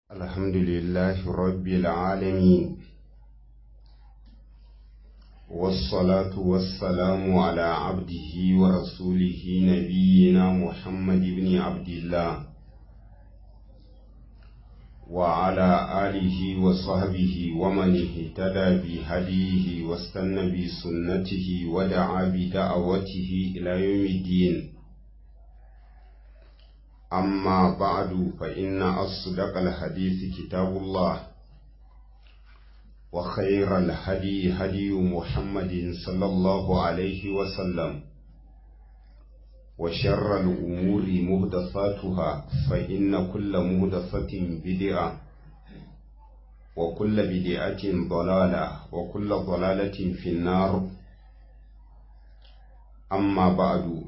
الحمد لله رب العالمين والصلاة والسلام على عبده ورسوله نبينا محمد بن عبد الله وعلى آله وصحبه ومن اهتدى بهديه واستنى بسنته ودعا بدعوته إلى يوم الدين أما بعد فإن أصدق الحديث كتاب الله وخير الهدي هدي محمد صلى الله عليه وسلم وشر الأمور مهدفاتها فإن كل مهدفة بدعة وكل بدعة ضلالة وكل ضلالة في النار أما بعد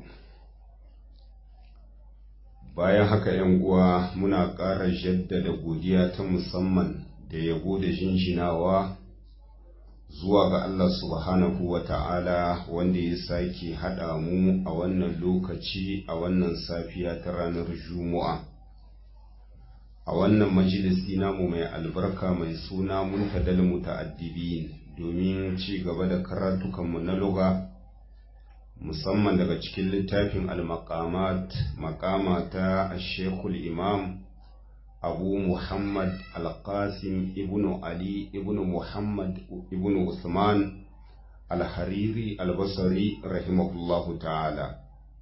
bayan haka ‘yan uwa muna ƙara jaddada godiya ta musamman da yabo da jinjinawa zuwa ga Allah subhanahu wa ta'ala wanda ya sake haɗa mu a wannan lokaci a wannan safiya ta ranar Juma'a. A wannan majalisi namu mai albarka mai suna muntadal muta'addibin domin ci gaba da karatukanmu na lugha. musamman daga cikin littafin al-maqamat maqama ta shekul imam abu muhammad al-qasim ibn ali ibn muhammad ibn usman al-hariri al-basri rahimahullahu ta'ala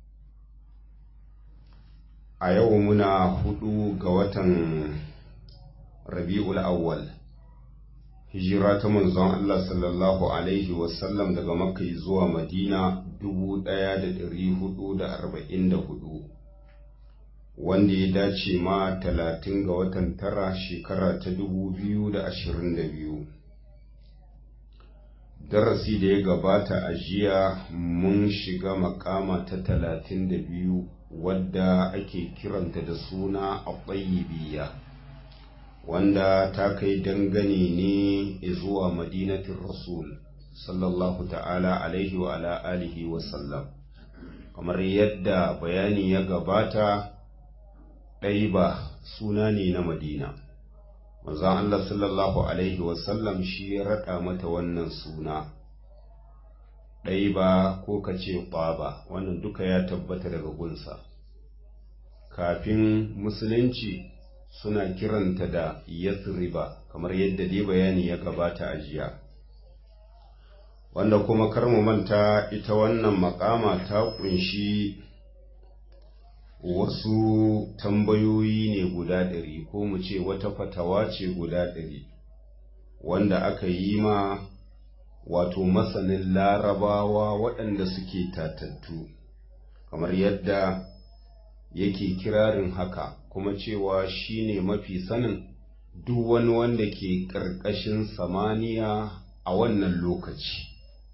a yau muna hudu ga watan rabi'ul awwal hijira ta manzon Allah sallallahu Alaihi wasallam daga Makka zuwa Madina dubu ɗaya da ɗari hudu da arba'in da hudu, wanda ya dace ma talatin ga watan tara shekara ta dubu biyu da ashirin da biyu. Darasi da ya gabata a jiya mun shiga makama ta talatin da biyu wadda ake kiranta da suna a biya. wanda ta kai dangane ne zuwa madinatin rasul sallallahu ta'ala alaihi wa ala alihi wa sallam kamar yadda bayani ya gabata ɗaiba suna ne na madina manzon Allah sallallahu alaihi wa sallam shi ya raɗa mata wannan suna ɗaiba ko ka ce ƙwaba wannan duka ya tabbata daga gunsa kafin musulunci suna kiranta da yathriba kamar yadda dai bayani ya gabata a jiya wanda kuma kar mu manta ita wannan makama ta kunshi wasu tambayoyi ne guda ɗari ko mu ce wata fatawa ce guda ɗari wanda aka yi ma wato masanin larabawa waɗanda suke tatattu kamar yadda yake kirarin haka kuma cewa shi ne mafi sanin duk wani wanda ke ƙarƙashin samaniya a wannan lokaci.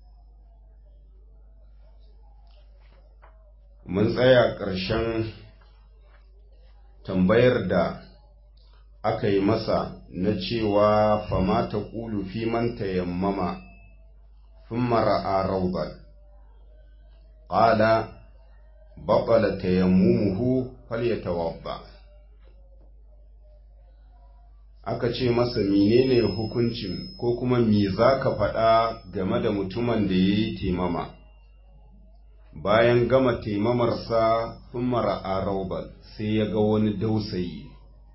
Mun tsaya ƙarshen tambayar da aka yi masa na cewa fama ta ƙulu fi man tayammama fin mara'a raubar. Ƙala, baƙala tayammumuhu falyatawadda aka ce masa menene hukuncin ko kuma me za ka faɗa game da mutumin da ya yi taimama bayan gama taimamarsa sun mara a raubal sai ya ga wani dausayi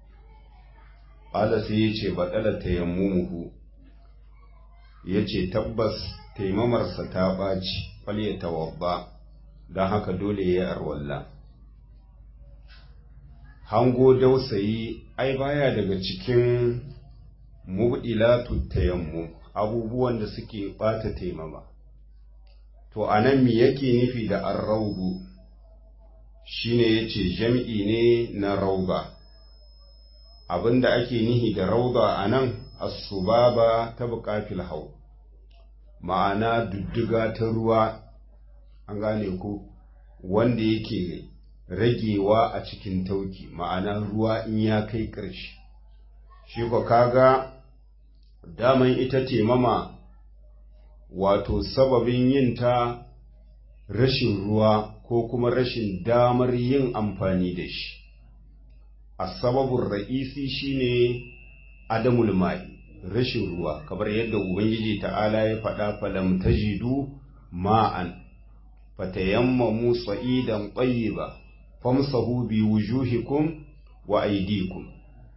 ƙala sai ya ce baɗala tayammumuhu ya ce tabbas taimamarsa ta ɓaci falyatawadda don haka dole ya yi arwalla hango dausayi ai baya daga cikin mubdilatu tayammu abubuwan da suke bata taimama to anan me yake nufi da arraudu shine yace jam'i ne na rauba abinda ake nihi da rauba anan as-subaba ta buƙatil hau ma'ana dudduga ta ruwa an gane ko wanda yake ragewa a cikin tauki ma'ana ruwa in ya kai ƙarshe shi ko kaga daman ita ce mama wato sababin yin ta rashin ruwa ko kuma rashin damar yin amfani da shi asababin ra'isi shine adamul mai rashin ruwa kamar yadda ubangiji ta'ala ya faɗa falam tajidu ma'an fatayammamu sa'idan tayyiba famsahu bi wujuhikum wa aydikum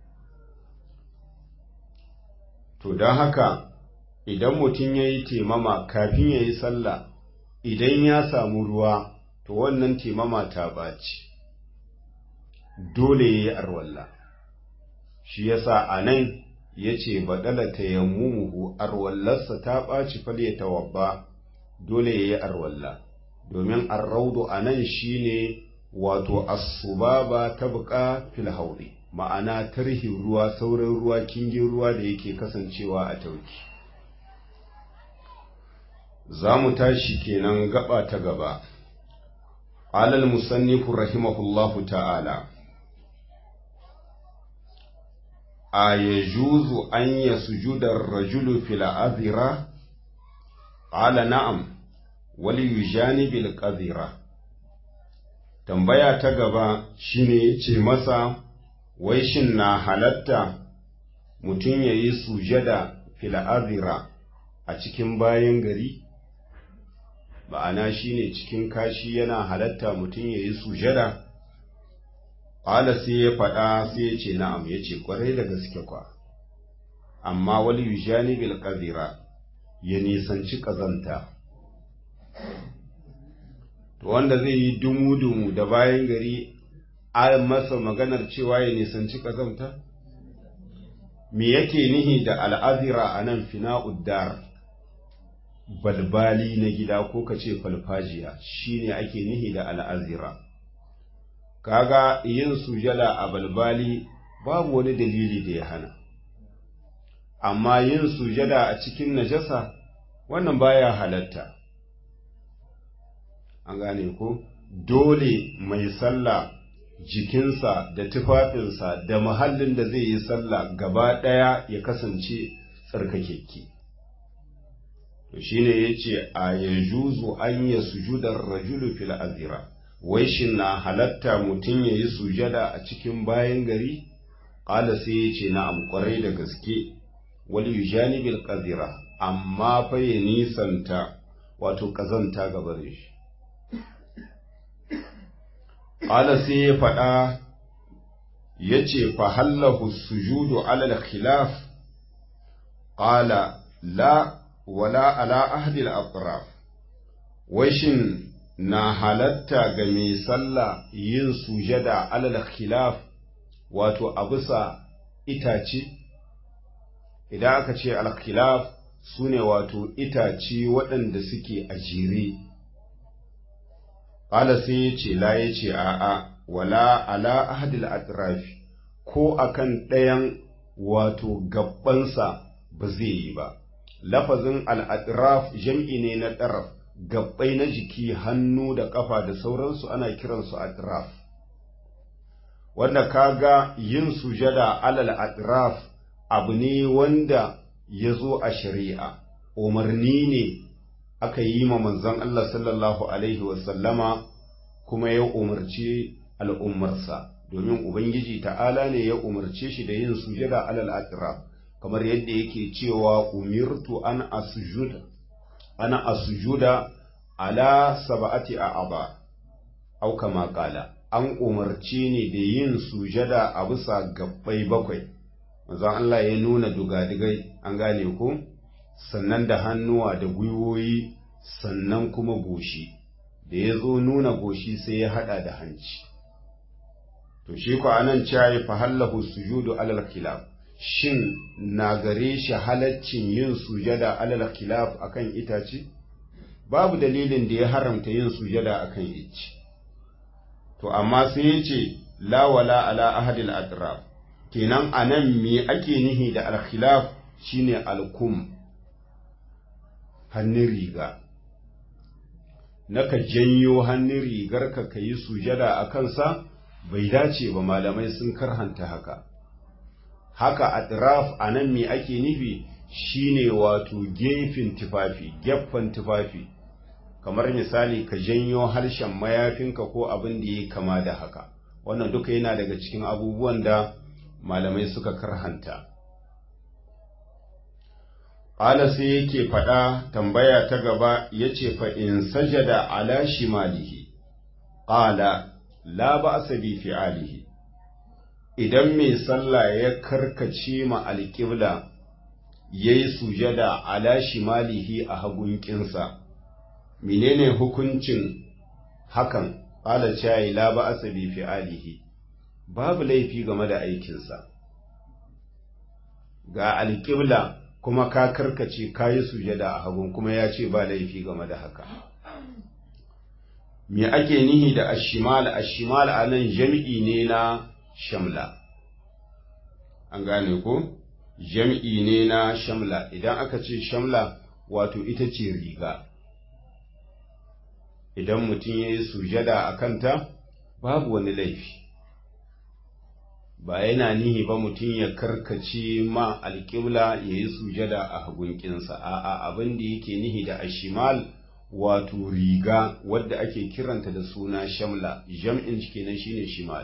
to don haka idan mutum ya yi temama kafin ya yi sallah idan ya samu ruwa to wannan temama ta ɓaci dole ya yi arwalla shi yasa a nan ya ce baɗala ta yammumuhu arwallarsa ta ɓaci falye ta wabba dole ya yi arwalla domin arraudu a nan shi ne wato asubaba ta buƙa fil hauri ma'ana tarhin ruwa saurin ruwa kingin ruwa da yake kasancewa a tauki za mu tashi kenan gaba ta gaba alal musannifu rahimahullahu ta'ala a ya juzu an ya sujudar rajulu fil azira ala na'am wali yujani bil qadira tambaya ta gaba shine ce masa wai shin na halatta mutum ya yi sujada fil azira a cikin bayan gari ma'ana shine cikin kashi yana halatta mutum ya yi sujada ƙala sai ya faɗa sai ya ce na'am ya ce ƙwarai da gaske kwa amma wali yujani bil qadira ya nisanci ƙazanta to wanda zai yi dumu-dumu da bayan gari a masa maganar cewa ya nisanci ƙazanta me yake nihi da al'azira a nan fina'uddar balbali na gida ko ka ce falfajiya shine ake nihi da al'azira kaga yin sujada a balbali babu wani dalili da ya hana amma yin sujada a cikin najasa wannan baya halatta an gane ko dole mai sallah jikinsa da tufafinsa da mahallin da zai yi sallah gaba ɗaya ya kasance tsarkakekke to shine yace a yajuzu an ya sujudar rajulu fil azira wai shin na halatta mutum ya yi sujada a cikin bayan gari ƙala sai ya ce na amƙwarai da gaske wali yujani bil qadira amma fa ya nisanta wato ƙazanta gaba da shi ƙala sai ya faɗa ya ce fa hallahu sujudu alal khilaf ƙala la wala ala ahdil atraf wai shin na halatta ga mai sallah yin sujada alal khilaf wato a bisa itace idan aka ce al khilaf sune wato itace waɗanda suke a jere ƙala sai ya ce la ya ce a'a wala ala ahdil atrafi ko akan ɗayan wato gabbansa ba zai yi ba lafazin al'adraf jam'i ne na ɗaraf gabbai na jiki hannu da ƙafa da sauransu ana kiransu adraf wanda kaga yin sujada alal adraf abu ne wanda ya zo a shari'a umarni ne aka yi ma manzon Allah sallallahu alaihi wasallama kuma ya umarci al'ummarsa domin Ubangiji ta'ala ne ya umarce shi da yin sujada alal adraf kamar yadda yake cewa umirtu an asjuda ana asjuda ala sab'ati a'aba au kama qala an umarce ni da yin sujada a bisa gabbai bakwai manzon Allah ya nuna dugadigai an gane ko sannan da hannuwa da gwiwoyi sannan kuma goshi da ya zo nuna goshi sai ya hada da hanci to shi ko anan cewa fa hallahu sujudu alal khilaf shin na gare shi halaccin yin sujada alal khilaf akan itace babu dalilin da ya haramta yin sujada akan icce to amma sai ya ce la wala ala ahadil atraf kenan anan me ake nihi da al khilaf shine al kum hannun riga naka janyo hannun rigar ka yi sujada a kansa bai dace ba malamai sun karhanta haka haka atraf a nan me ake nufi shine wato gefen tufafi gefen tufafi kamar misali ka janyo harshen mayafinka ko abin da ya kama da haka wannan duka yana daga cikin abubuwan da malamai suka karhanta Ƙala sai yake faɗa tambaya ta gaba ya ce fa in sajada ala shimalihi, ƙala la ba bi fi'alihi, idan mai sallah ya karkace ma alƙibla ya yi sujada ala shimalihi a hagunkinsa, menene hukuncin hakan ƙala cayi la ba bi fi'alihi, babu laifi game da aikinsa. Ga alƙibla kuma ka karkace ka yi sujada a hagun kuma ya ce ba laifi game da haka. Me ake nihi da ashimal, ashimal a nan jam'i ne na shamla. An gane ko? Jam'i ne na shamla, idan aka ce shamla wato ita ce riga. Idan mutum ya yi sujada a kanta, babu wani laifi. ba yana nihi ba mutum ya karkace ma alƙibla ya yi sujada a hagunkinsa a'a abin da yake nihi da ashimal wato riga wadda ake kiranta da suna shamla jam'in kenan shine shimal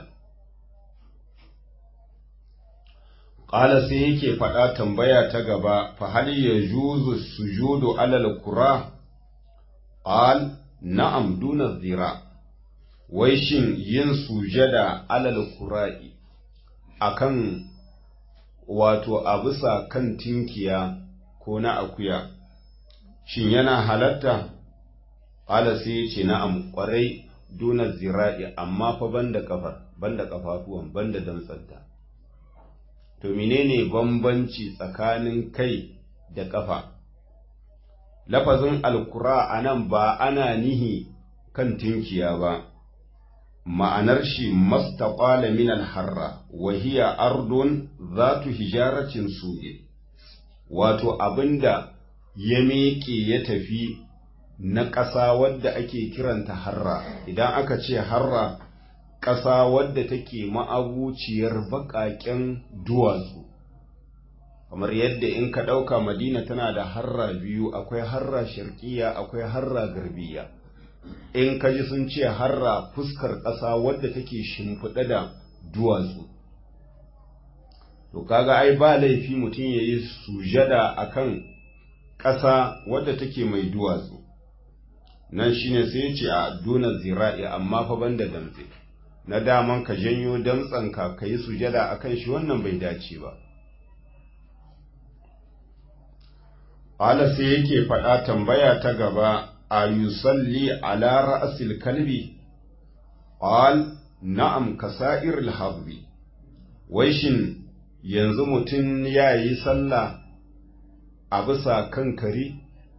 ƙala sai yake faɗa tambaya ta gaba fa hal ya juzu sujudu alal kura qal na'am duna zira wai shin yin sujada alal kura'i akan wato a bisa kan tinkiya ko na akuya shin yana halatta ƙala sai ya ce na'am ƙwarai duna zira'i amma fa banda kafar banda kafafuwan banda damtsanta to menene bambanci tsakanin kai da kafa lafazin alkura a nan ba ana nihi kan tinkiya ba ma'anar shi mastaqala min alharra wa hiya ardun zatu hijaratin su'in wato abinda ya miƙe ya tafi na ƙasa wadda ake kiranta harra idan aka ce harra ƙasa wadda take ma'abuciyar baƙaƙen duwatsu kamar yadda in ka ɗauka madina tana da harra biyu akwai harra sharkiya akwai harra garbiya in ka ji sun ce harra fuskar ƙasa wadda take shimfiɗa da duwatsu to kaga ai ba laifi mutum ya yi sujada akan ƙasa wadda take mai duwatsu nan shine sai ya ce a duna zira'i amma fa banda damtse na daman ka janyo damtsanka ka yi sujada akan shi wannan bai dace ba Ala sai yake faɗa tambaya ta gaba a yusalli ala ra'asil kalbi qal na'am kasa'ir al-habbi wai shin yanzu mutum ya yi sallah a bisa kan kare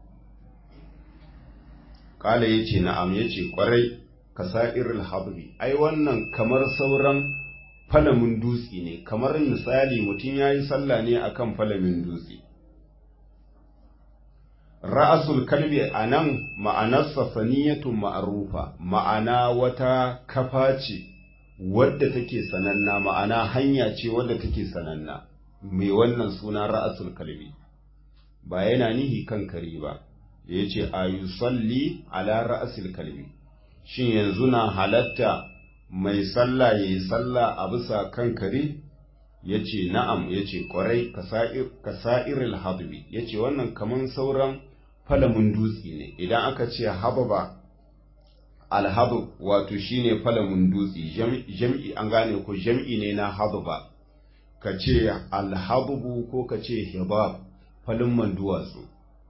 kala yace na'am yace kwarai kasa'ir al-habbi ai wannan kamar sauran falamin dutse ne kamar misali mutum ya yi sallah ne akan falamin dutse ra'asul kalbi a nan ma'anarsa saniyatun ma'arufa ma'ana wata kafa ce wadda take sananna ma'ana hanya ce wadda take sananna mai wannan suna ra'asul kalbi ba yana nihi kan kare ba ya ce a yusalli ala ra'asul kalbi shin yanzu na halatta mai sallah ya yi sallah a bisa kan kare ya ce na'am ya ce ƙwarai ka sa'iril hadbi ya ce wannan kaman sauran falamin dutse ne idan aka ce hababa alhabab wato shine falamin dutse jam'i an gane ko jam'i ne na hababa ka ce alhabubu ko ka ce hibab falin duwatsu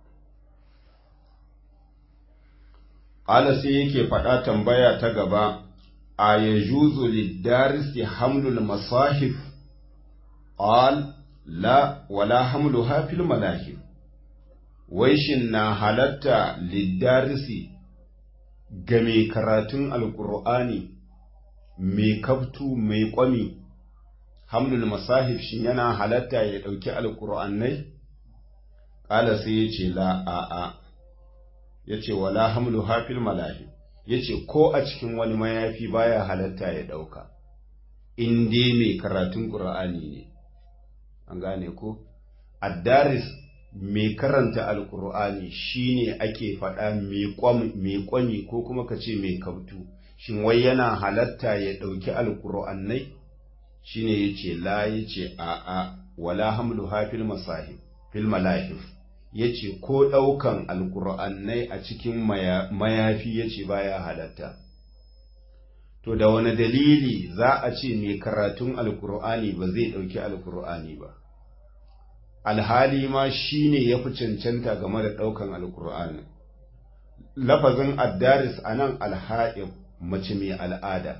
ƙala sai yake faɗa tambaya ta gaba a ya juzu liddarisi hamlul masahif قال لا ولا حملها في الملاهب waishin na halatta liddarisi ga mai karatun alkur'ani mai kaftu mai kwami hamlul masahif shin yana halatta ya ɗauki alkur'anai ƙala sai ya ce la a'a ya ce wala hamlu hafil malahib ya ce ko a cikin wani mayafi baya halatta ya ɗauka in dai mai karatun ƙur'ani ne an gane ko addaris mai karanta alkur'ani shine ake faɗa mai kwami ko kuma ka ce mai kautu shin wai yana halatta ya ɗauki alkur'annai shine ya ce la ya ce a'a wala hamlu hafil masahib fil malahif ya ce ko ɗaukan alkur'annai a cikin mayafi ya ce baya halatta to da wani dalili za a ce mai karatun alkur'ani ba zai ɗauki alkur'ani ba alhali ma shi ne ya fi cancanta game da ɗaukan alkur'ani lafazin addaris a nan alha'ib mace mai al'ada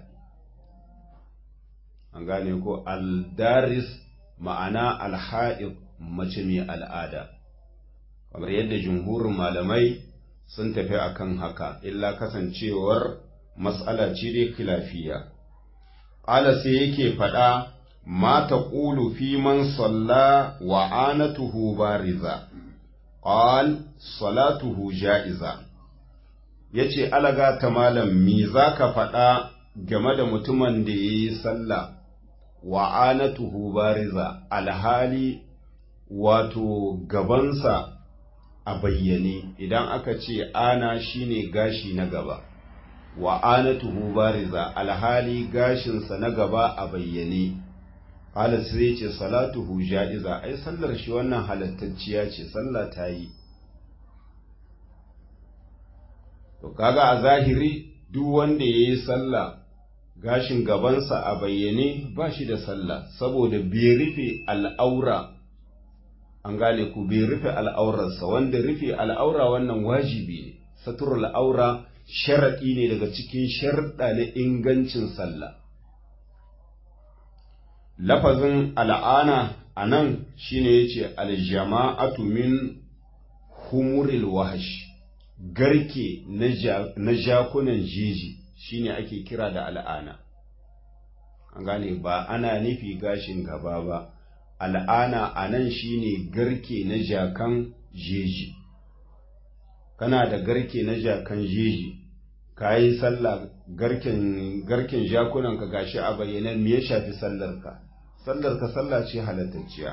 an gane ko aldaris ma'ana alha'ib mace mai al'ada kamar yadda jumhurin malamai sun tafi akan haka illa kasancewar mas'ala ce dai khilafiya ƙala sai yake faɗa ma taqulu fi man salla wa anatuhu bariza qal salatuhu ja'iza yace alaga ta malam me zaka faɗa game da mutumin da yayi sallah wa anatuhu bariza alhali wato gabansa a bayyane idan aka ce ana shine gashi na gaba wa anatuhu bariza alhali gashinsa na gaba a bayyane qala sai ce salatuhu ja'iza ai sallar shi wannan halattacciya ce sallah ta yi to kaga a zahiri duk wanda yayi sallah gashin gabansa a bayyane ba shi da sallah saboda bai rufe al'aura an gane ku bai rufe al'aurarsa wanda rufe al'aura wannan wajibi ne satur al'aura sharaɗi ne daga cikin sharɗa na ingancin sallah lafazin al'ana a nan shi ne ya ce aljama'atu min humuril wahash garke na jakunan jeji shine ake kira da al'ana an gane ba ana nufi gashin gaba ba al'ana a nan shine garke na jakan jeji kana da garke na jakan jeji ka yi sallah garken garken jakunan ka gashi a bayyana me ya shafi sallarka sallarka sallah ce halattacciya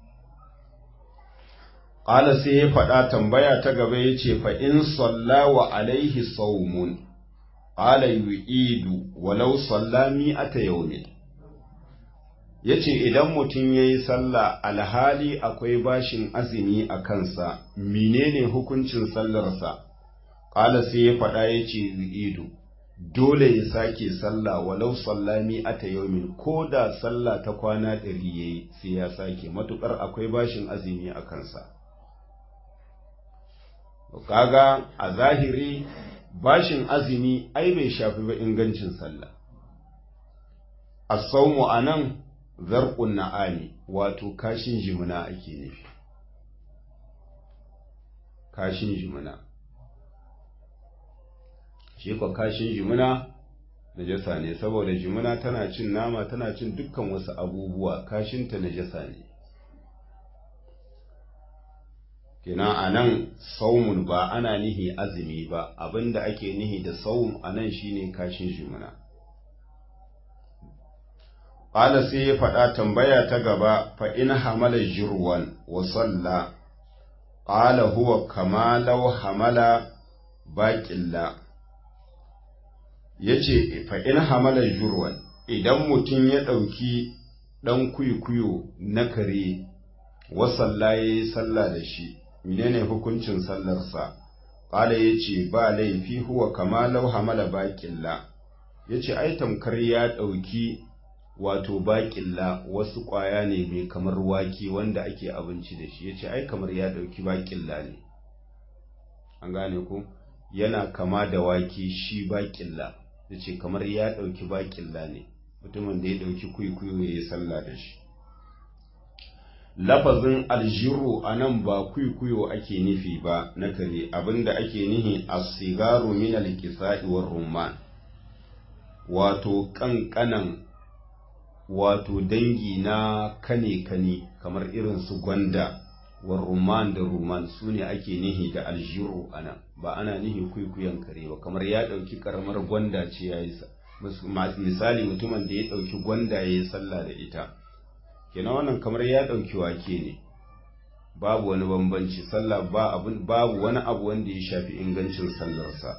Ƙala sai ya faɗa tambaya ta gaba ya ce fa in salla wa alaihi saumun qala yu'idu walau salla mi'ata yawmin yace idan mutum yayi sallah alhali akwai bashin azumi a kansa menene hukuncin sallarsa qala sai ya faɗa yace yu'idu dole ya sake sallah walau salla mi'ata yawmin ko da sallah ta kwana ɗari yayi sai ya sake matukar akwai bashin azumi a kansa kaga a zahiri bashin azumi ai bai shafi ba ingancin sallah as-sawmu anan zarqun na'ami wato kashin jimuna ake nufi kashin jimuna shi ko kashin jimuna najasa ne saboda jimuna tana cin nama tana cin dukkan wasu abubuwa kashinta najasa ne kenan a nan saumun ba ana nihi azumi ba abinda ake nihi da saum a nan shine kashin jimuna ƙala sai ya faɗa tambaya ta gaba fa in hamala jirwan wa salla ƙala huwa kama law hamala baƙilla ya ce fa in hamala jirwan idan mutum ya ɗauki ɗan kuyo na kare wa salla ya yi sallah da shi menene hukuncin sallarsa ƙala ya ce ba laifi huwa kama lau hamala baƙilla ya ce ai tamkar ya ɗauki wato baƙilla wasu ƙwaya ne mai kamar wake wanda ake abinci da shi ya ce ai kamar ya ɗauki baƙilla ne an gane ku yana kama da wake shi baƙilla ya ce kamar ya ɗauki baƙilla ne mutumin da ya ɗauki kuikuyo ya yi sallah da shi lafazin aljiru a nan ba kwikwiyo ake nufi ba na kare abinda ake nihi a sigaru min alkisa'i war rumman wato kankanan wato dangi na kane kane kamar irin su gwanda war rumman da rumman su ne ake nihi da aljiru a nan ba ana nihi kwikwiyon kare ba kamar ya ɗauki karamar gwanda ce ya yi misali mutumin da ya ɗauki gwanda ya yi sallah da ita kenan wannan kamar ya ɗauki wake ne babu wani bambanci sallah ba abun babu wani abu wanda ya shafi ingancin sallarsa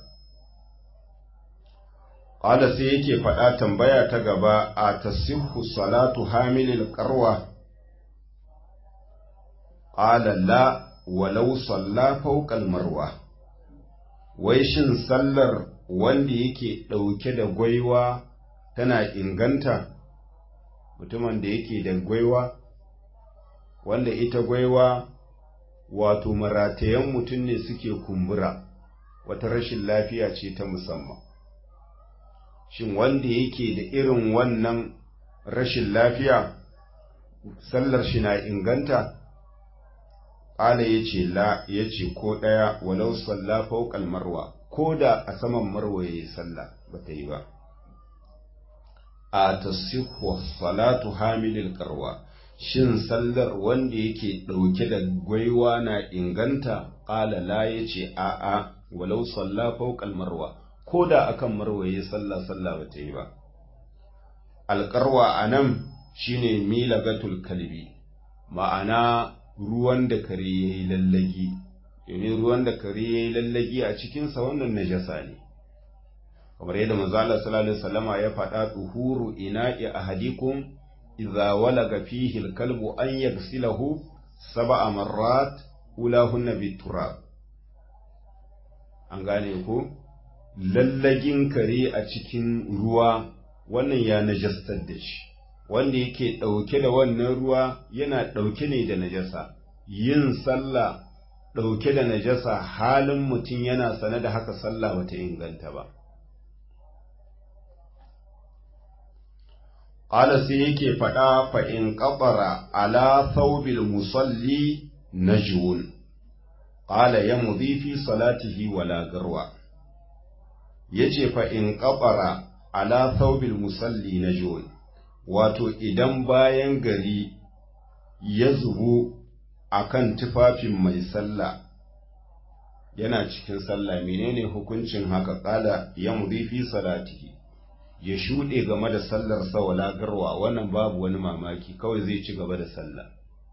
qala sai yake faɗa tambaya ta gaba a tasihhu salatu hamilil qarwa qala la walau salla fawqal marwa wai shin sallar wanda yake ɗauke da gwaiwa tana inganta mutumin da yake da gwaiwa wanda ita gwaiwa wato maratayen mutum ne suke kumbura wata rashin lafiya ce ta musamman shin wanda yake da irin wannan rashin lafiya sallar shi na inganta ƙala ya ce la ya ce ko ɗaya walau salla fauƙal marwa ko da a saman marwa ya yi sallah ba ta yi ba a tasihwa salatu hamilil karwa shin sallar wanda yake ɗauke da gwaiwa na inganta ƙala la ya ce a'a walau salla fauƙal marwa ko da akan marwa ya sallah sallah ba ta yi ba alƙarwa a nan shine milagatul kalbi ma'ana ruwan da kare ya yi lallagi domin ruwan da kare ya yi lallagi a cikinsa wannan najasa ne kamar yadda manzo Allah sallallahu alaihi wasallama ya faɗa tuhuru ina'i ahadikum idza walaga fihi al-kalbu an yaghsilahu sab'a marrat ulahunna biturab an gane ko lallagin kare a cikin ruwa wannan ya najastar da shi wanda yake ɗauke da wannan ruwa yana ɗauke ne da najasa yin sallah ɗauke da najasa halin mutum yana sane da haka sallah bata inganta ba ƙala sai yake faɗa fa in ƙafara ala thawbil musalli najwun ƙala ya fi salatihi wala garwa yace fa in ƙafara ala thawbil musalli najwun wato idan bayan gari ya zubo a kan tufafin mai sallah yana cikin sallah menene hukuncin haka ƙala ya fi salatihi ya shuɗe game da sallar wala garwa wannan babu wani mamaki kawai zai ci gaba da sallah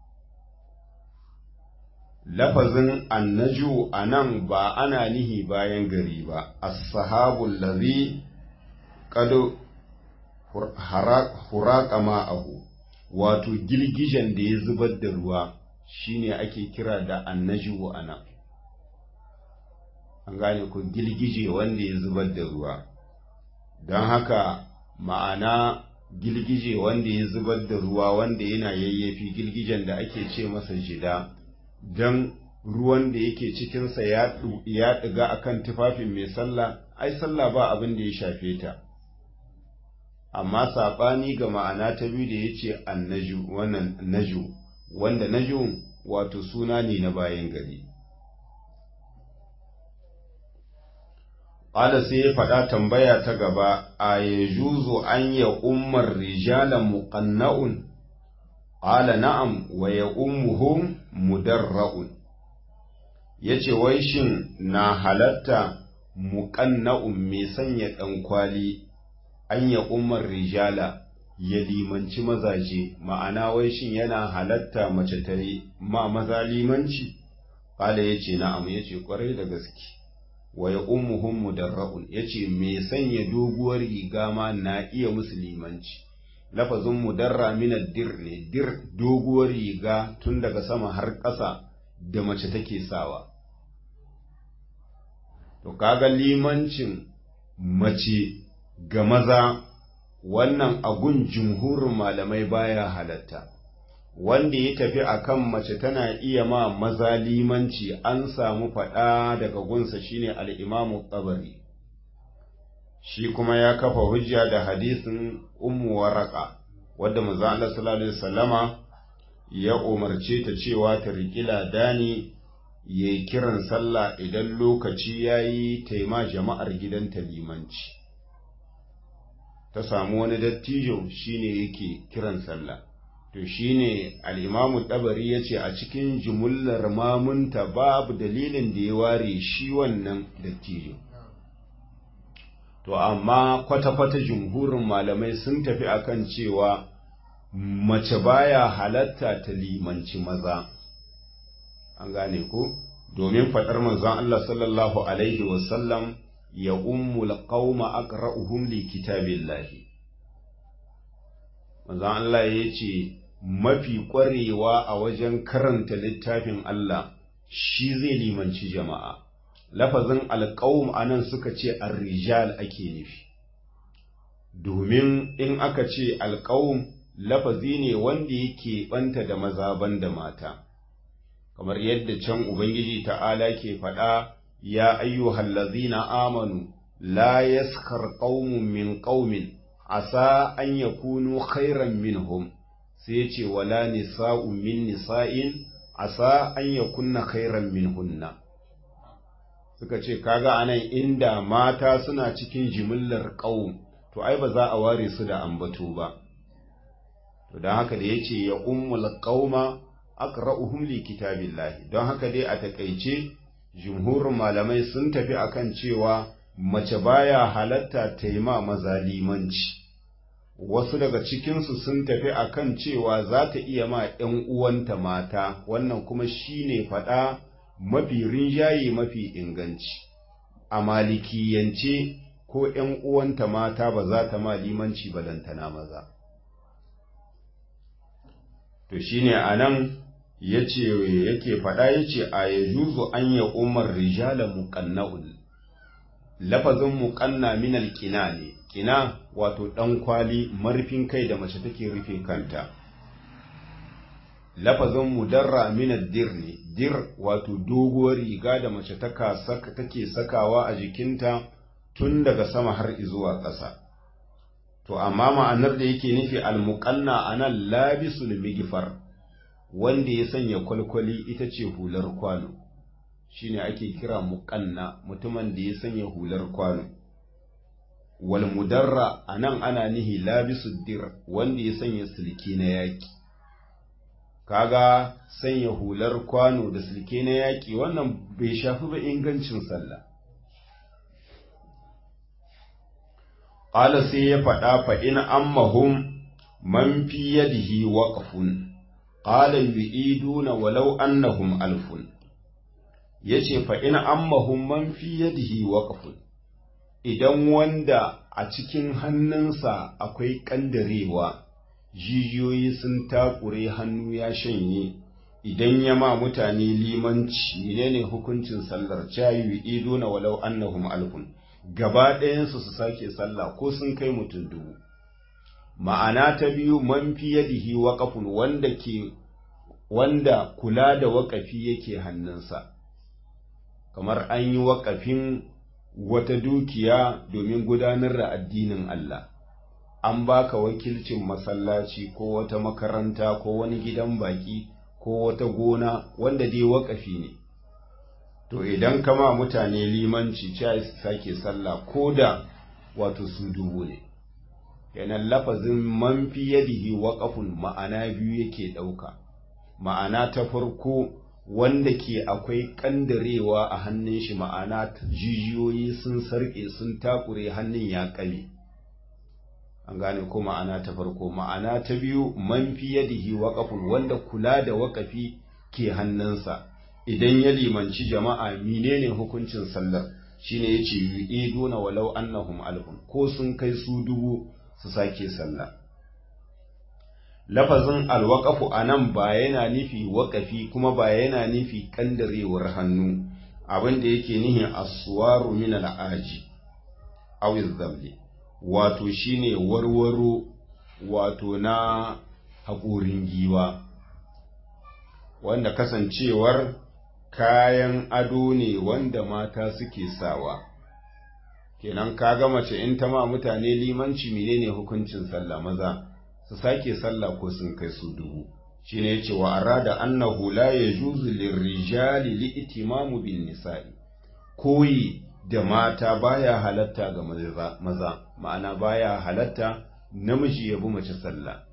lafazin annaju a nan ba ana nihi bayan gari ba as-sahabul ladhi qad huraka ma'ahu wato girgijen da ya zubar da ruwa shine ake kira da annaju ana an gane ku girgije wanda ya zubar da ruwa don haka ma'ana girgije wanda ya zubar da ruwa wanda yana yayyafi girgijen da ake ce masa jida don ruwan da yake cikinsa ya ɗiga akan tufafin mai sallah ai sallah ba abin da ya shafe ta amma saɓani ga ma'ana ta biyu da ya ce annaju wannan naju wanda naju wato suna ne na bayan gari Ƙala sai ya faɗa tambaya ta gaba a ya juzo an ya ummar rijalan muƙanna'un ƙala na'am wa ya ummuhum mudarra'un ya ce wai shin na halatta muƙanna'un mai sanya ɗankwali an ya ummar rijala ya limanci mazaje ma'ana wai shin yana halatta mace ta yi ma maza limanci ƙala ya ce na'am ya ce ƙwarai da gaske wa ya ummuhum mudarra'un ya ce mai sanya doguwar riga ma na iya musu limanci lafazin mudarra mina dir ne dir doguwar riga tun daga sama har ƙasa da mace take sawa to kaga limancin mace ga maza wannan agun jumhurin malamai baya halatta wanda ya tafi akan mace tana iya ma maza limanci an samu faɗa daga gunsa shine al-imamu tsabari shi kuma ya kafa hujja da hadisin ummu waraka wadda manzo Allah sallallahu alaihi wasallama ya umarce ta cewa ta riƙi ladani yayi kiran sallah idan lokaci yayi taima jama'ar gidanta limanci ta samu wani dattijo shine yake kiran sallah to shine al-imamu dabari yace a cikin jumullar mamunta babu dalilin da ya ware shi wannan dattijo to amma kwata-kwata jumhurin malamai sun tafi akan cewa mace baya halatta ta limanci maza an gane ko domin faɗar manzon Allah sallallahu alaihi wasallam ya ummul qauma aqra'uhum li kitabillahi manzon Allah ya ce mafi ƙwarewa a wajen karanta littafin Allah shi zai limanci jama'a lafazin alƙawum anan suka ce ar-rijal ake nufi domin in aka ce alƙawum lafazi ne wanda yake banta da maza da mata kamar yadda can ubangiji ta'ala ke faɗa ya ayyuhal ladzina amanu la yaskar qaumun min qaumin asa an yakunu khairan minhum sai ya ce wala nisa'un min nisa'in asa an yakunna khairan minhunna suka ce kaga anan inda mata suna cikin jimillar qaum to ai ba za a ware su da ambato ba to don haka da yace ya ummul qauma aqra'uhum li kitabillahi don haka dai a takeice jumhurin malamai sun tafi akan cewa mace baya halatta ta yi ma maza limanci wasu daga cikinsu sun tafi akan cewa za ta iya ma ‘yan uwanta mata wannan kuma shine faɗa mafi rinjaye mafi inganci a malikiyance ko ‘yan uwanta mata ba za ta ma limanci balantana maza to shine a nan yace yake faɗa yace a yajuzu an ya umar rijala muqanna'ul lafazin muqanna min alqina ne qina wato dan kwali marfin kai da mace take rufe kanta lafazin mudarra min addir ne dir wato doguwar riga da mace taka saka take sakawa a jikinta tun daga sama har zuwa ƙasa to amma ma'anar da yake nufi almuqanna anan labisul migfar wanda ya sanya kwalkwali ita ce hular kwano shine ake kira muƙanna mutumin da ya sanya hular kwano wal mudarra anan ana nihi labisu dir wanda ya sanya silke na yaƙi kaga sanya hular kwano da silke na yaƙi wannan bai shafi ba ingancin sallah qala sai ya faɗa fa in ammahum man fi yadihi waqfun qala yu'iduna walau annahum alfun yace fa in ammahum man fi yadihi waqfun idan wanda a cikin hannunsa akwai kandarewa jijiyoyi sun takure hannu ya shanye idan ya ma mutane limanci menene hukuncin sallar cayu iduna walau annahum alfun gaba ɗayansu su sake sallah ko sun kai mutum dubu ma'ana ta biyu man fi yadihi waqafun wanda ke wanda kula da waƙafi yake hannunsa kamar an yi waƙafin wata dukiya domin gudanar da addinin Allah an baka wakilcin masallaci ko wata makaranta ko wani gidan baki ko wata gona wanda dai waƙafi ne to idan kama mutane limanci cewa su sake sallah ko da wato su dubu ne yanan lafazin man fi yadihi waƙafun ma'ana biyu yake ɗauka ma'ana ta farko wanda ke akwai kandarewa a hannun shi ma'ana jijiyoyi sun sarƙe sun takure hannun ya ƙale an gane ko ma'ana ta farko ma'ana ta biyu man fi yadihi waƙafun wanda kula da waƙafi ke hannunsa idan ya limanci jama'a menene hukuncin sallar shine yace yu'iduna walau annahum alfun ko sun kai su dubu su sake sallah lafazin alwaƙafu a nan ba yana nufi waƙafi kuma ba yana nufi ƙandarewar hannu abin da yake nihin aswaru min al'aji awiz zamli wato shine warwaro wato na haƙorin giwa wanda kasancewar kayan ado ne wanda mata suke sawa kenan kaga mace in ta ma mutane limanci menene hukuncin sallah maza su sake sallah ko sun kai su dubu shine yace wa arada annahu la yajuzu lirrijali li'timamu bin nisa'i koyi da mata baya halatta ga maza ma'ana baya halatta namiji ya bi mace sallah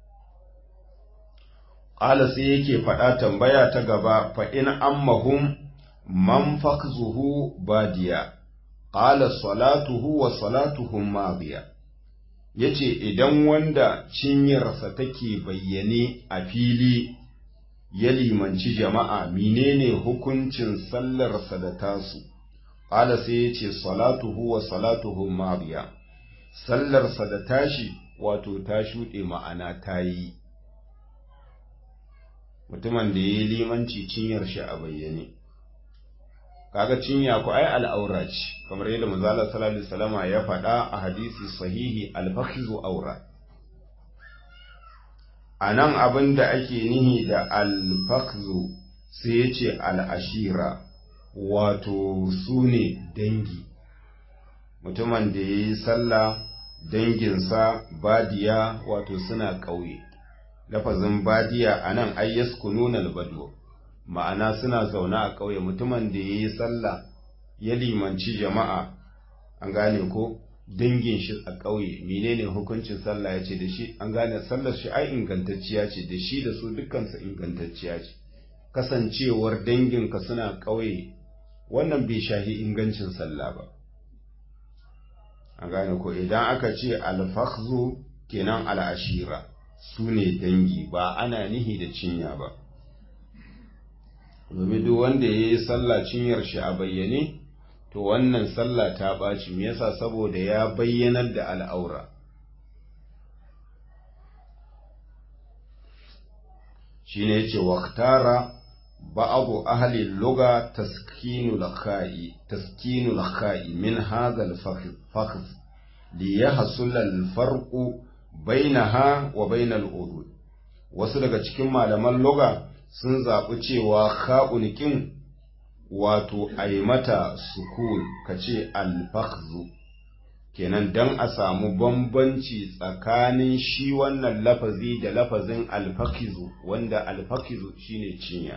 qala sai yake faɗa tambaya ta gaba fa in ammahum man fakzuhu badiya qala salatuhu wa salatuhum madiya yace idan wanda cinyarsa take bayyane a fili ya limanci jama'a menene hukuncin sallarsa da tasu qala sai yace salatuhu wa salatuhum madiya sallarsa da tashi wato ta shuɗe ma'ana ta yi mutumin da ya yi limanci cinyar shi a bayyane kaga cinya ku ai al'aura ce kamar yadda manzala sallallahu alaihi wasallama ya faɗa a hadisi sahihi al-fakhizu aura anan abin da ake nihi da al-fakhizu sai ya ce al-ashira wato sune dangi mutumin da ya yi sallah danginsa badiya wato suna ƙauye lafazin badiya a nan ayyas kununal bado ma'ana suna zaune a ƙauye mutumin da ya yi sallah ya limanci jama'a an gane ko dangin shi a ƙauye menene hukuncin sallah ya ce da shi an gane sallar shi ai ingantacciya ce da shi da su dukkansa ingantacciya ce kasancewar danginka suna ƙauye wannan bai shahi ingancin sallah ba an gane ko idan aka ce alfakhzu kenan al'ashira su ne dangi ba ana nihi da cinya ba domin duk wanda ya yi sallah cinyar shi a bayyane to wannan sallah ta ɓaci me yasa saboda ya bayyanar da al'aura shi ne ce waktara ba'abu ahli luga taskinul kha'i taskinul kha'i min hadha al-fakhz li yahsul al-farqu bainaha wa bainal udud wasu daga cikin malaman luga sun zaɓi cewa kha'un kin wato ai mata sukun kace al-fakhzu kenan dan a samu bambanci tsakanin shi wannan lafazi da lafazin al-fakhizu wanda al-fakhizu shine cinya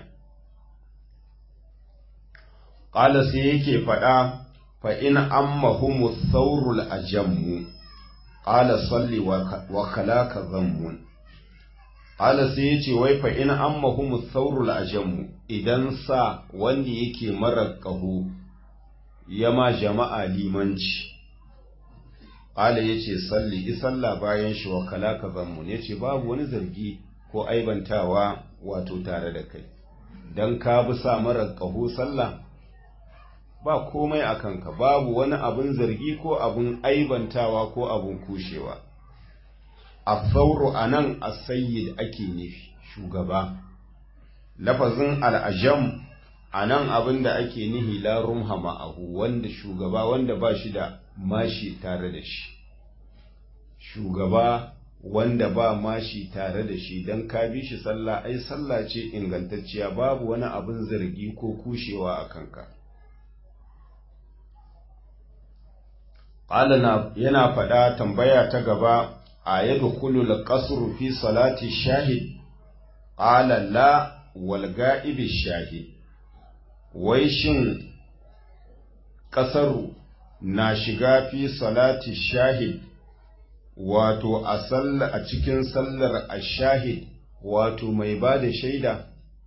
qala sai yake faɗa fa in ammahumu thawrul ajammu qala salli wa khalaka dhammun qala sai yace wai fa in ammahumu thawrul ajammu idan sa wanda yake mara qahu yama jama'a limanci qala yace salli isalla bayan shi wa khalaka dhammun yace babu wani zargi ko aibantawa wato tare da kai dan ka bi sa mara qahu sallah ba komai a kanka babu wani abin zargi ko abin aibantawa ko abin kushewa a sauro a nan a sayyid ake nufi shugaba lafazin al'ajam a nan abin da ake nihi larun hama'ahu wanda shugaba wanda ba shi da mashi tare da shi shugaba wanda ba mashi tare da shi don ka bi shi sallah ai sallah ce ingantacciya babu wani abin zargi ko kushewa a kanka ƙalana yana faɗa tambaya ta gaba a yadda kulul ƙasuru fi salati shahid ƙala la wal ga'ibi shahid wai shin ƙasaru na shiga fi salati shahid wato a a cikin sallar ashahid wato mai ba da shaida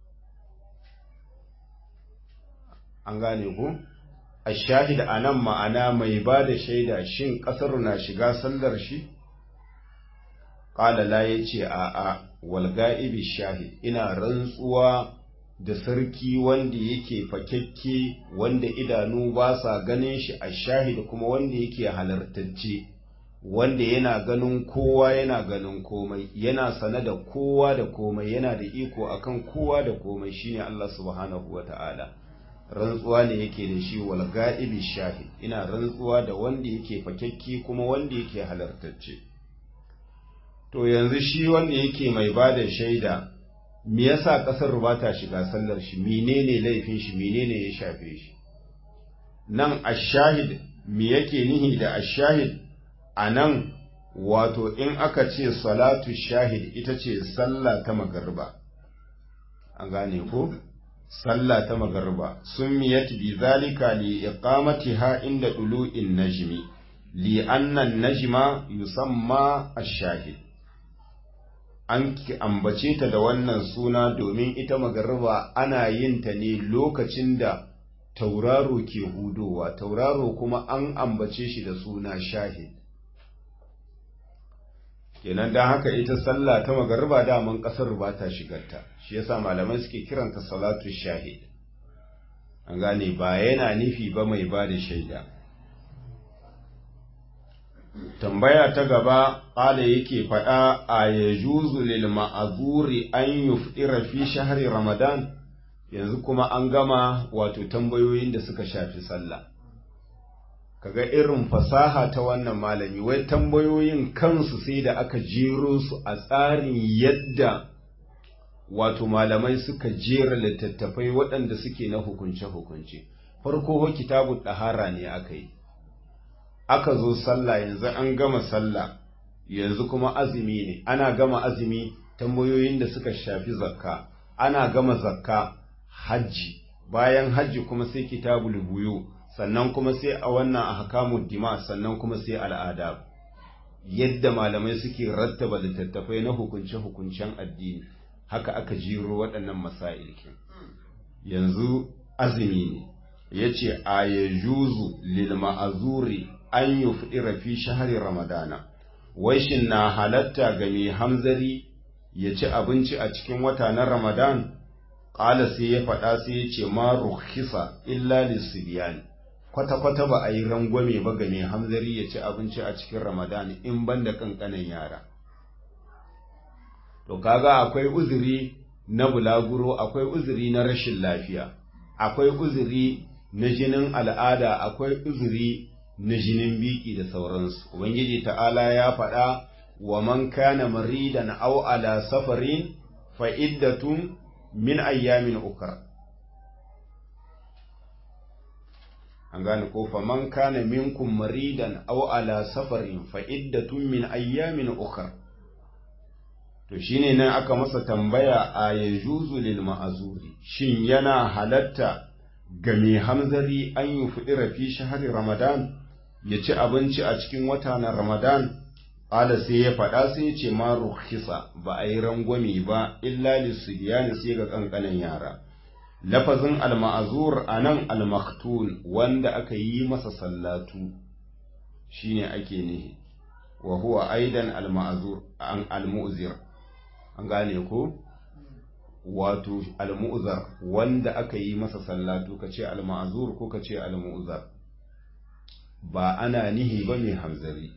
an gane ku? ashahid a nan ma'ana mai ba da shaida shin ƙasar na shiga sallar shi? ƙalala ya ce a a walga'ibi shahid ina rantsuwa da sarki wanda yake fakekke wanda idanu ba sa ganin shi a shahid kuma wanda yake halartacce wanda yana ganin kowa yana ganin komai yana sane da kowa da komai yana da iko akan kowa da komai shine Allah subhanahu wa ta'ala rantsuwa ne yake da shi wal ga'ibi shahid ina rantsuwa da wanda yake fakekke kuma wanda yake halartacce to yanzu shi wanda yake mai bada shaida me yasa kasar ba ta shiga sallar shi menene laifin shi menene ya shafe shi nan ashahid me yake nihi da ashahid anan wato in aka ce salatu shahid ita ce sallah ta magarba an gane ko sallah ta magarba summiyat bi zalika li iqamatiha inda dulu'in najmi li anna najma yusamma ash-shahid an ambace ta da wannan suna domin ita magarba ana yin ta ne lokacin da tauraro ke hudowa tauraro kuma an ambace shi da suna shahid kenan don haka ita sallah ta magarba daman kasar ba ta shigarta shi yasa malamai suke kiranta salatu shahid an gane ba yana nufi ba mai ba da shaida tambaya ta gaba ƙala yake faɗa a ya juzu lil ma'azuri an yufɗira fi shahari ramadan yanzu kuma an gama wato tambayoyin da suka shafi sallah kaga irin fasaha ta wannan malami wai tambayoyin kansu sai da aka jero su a tsarin yadda wato malamai suka jera littattafai waɗanda suke na hukunce-hukunce farko kitabu ɗahara ne aka yi aka zo sallah yanzu an gama sallah yanzu kuma azumi ne ana gama azumi tambayoyin da suka shafi zakka ana gama zakka hajji bayan hajji kuma sai kitabul buyu sannan kuma sai a wannan ahkamud dima sannan kuma sai al'adab yadda malamai suke rattaba littattafai na hukunce-hukuncen addini haka aka jiro waɗannan masail yanzu azumi ne yace a yajuzu lil ma'azuri an yufdira fi shahri ramadana wai shin na halatta ga mai hamzari ya ci abinci a cikin wata na ramadan ƙala sai ya faɗa sai ya ce ma rukhisa illa lisibiyan kwata-kwata ba a yi rangwame ba ga mai hamzari ya ci abinci a cikin ramadan in ban da ƙanƙanan yara to kaga akwai uzuri na bulaguro akwai uzuri na rashin lafiya akwai uzuri na jinin al'ada akwai uzuri na jinin biki da sauransu ubangiji ta'ala ya faɗa wa man kana maridan aw ala safarin fa iddatun min ayyamin ukra an gane ko fa man kana minkum maridan aw ala safarin fa iddatun min ayyamin ukra to shine nan aka masa tambaya a yajuzu lil ma'azuri shin yana halatta ga mai hamzari an yi fudira fi shahari ramadan ya ci abinci a cikin wata na ramadan ƙala sai ya faɗa sai ya ce ma rukhisa ba a yi rangwame ba illa lissibiyani sai ga ƙanƙanan yara lafazin alma'azur a nan almaktun wanda aka yi masa sallatu shine ake nihi wa huwa aidan alma'azur an almu'zir an gane ko wato almu'zar wanda aka yi masa sallatu kace alma'azur ko kace almu'zar ba ana nihi ba mai hamzari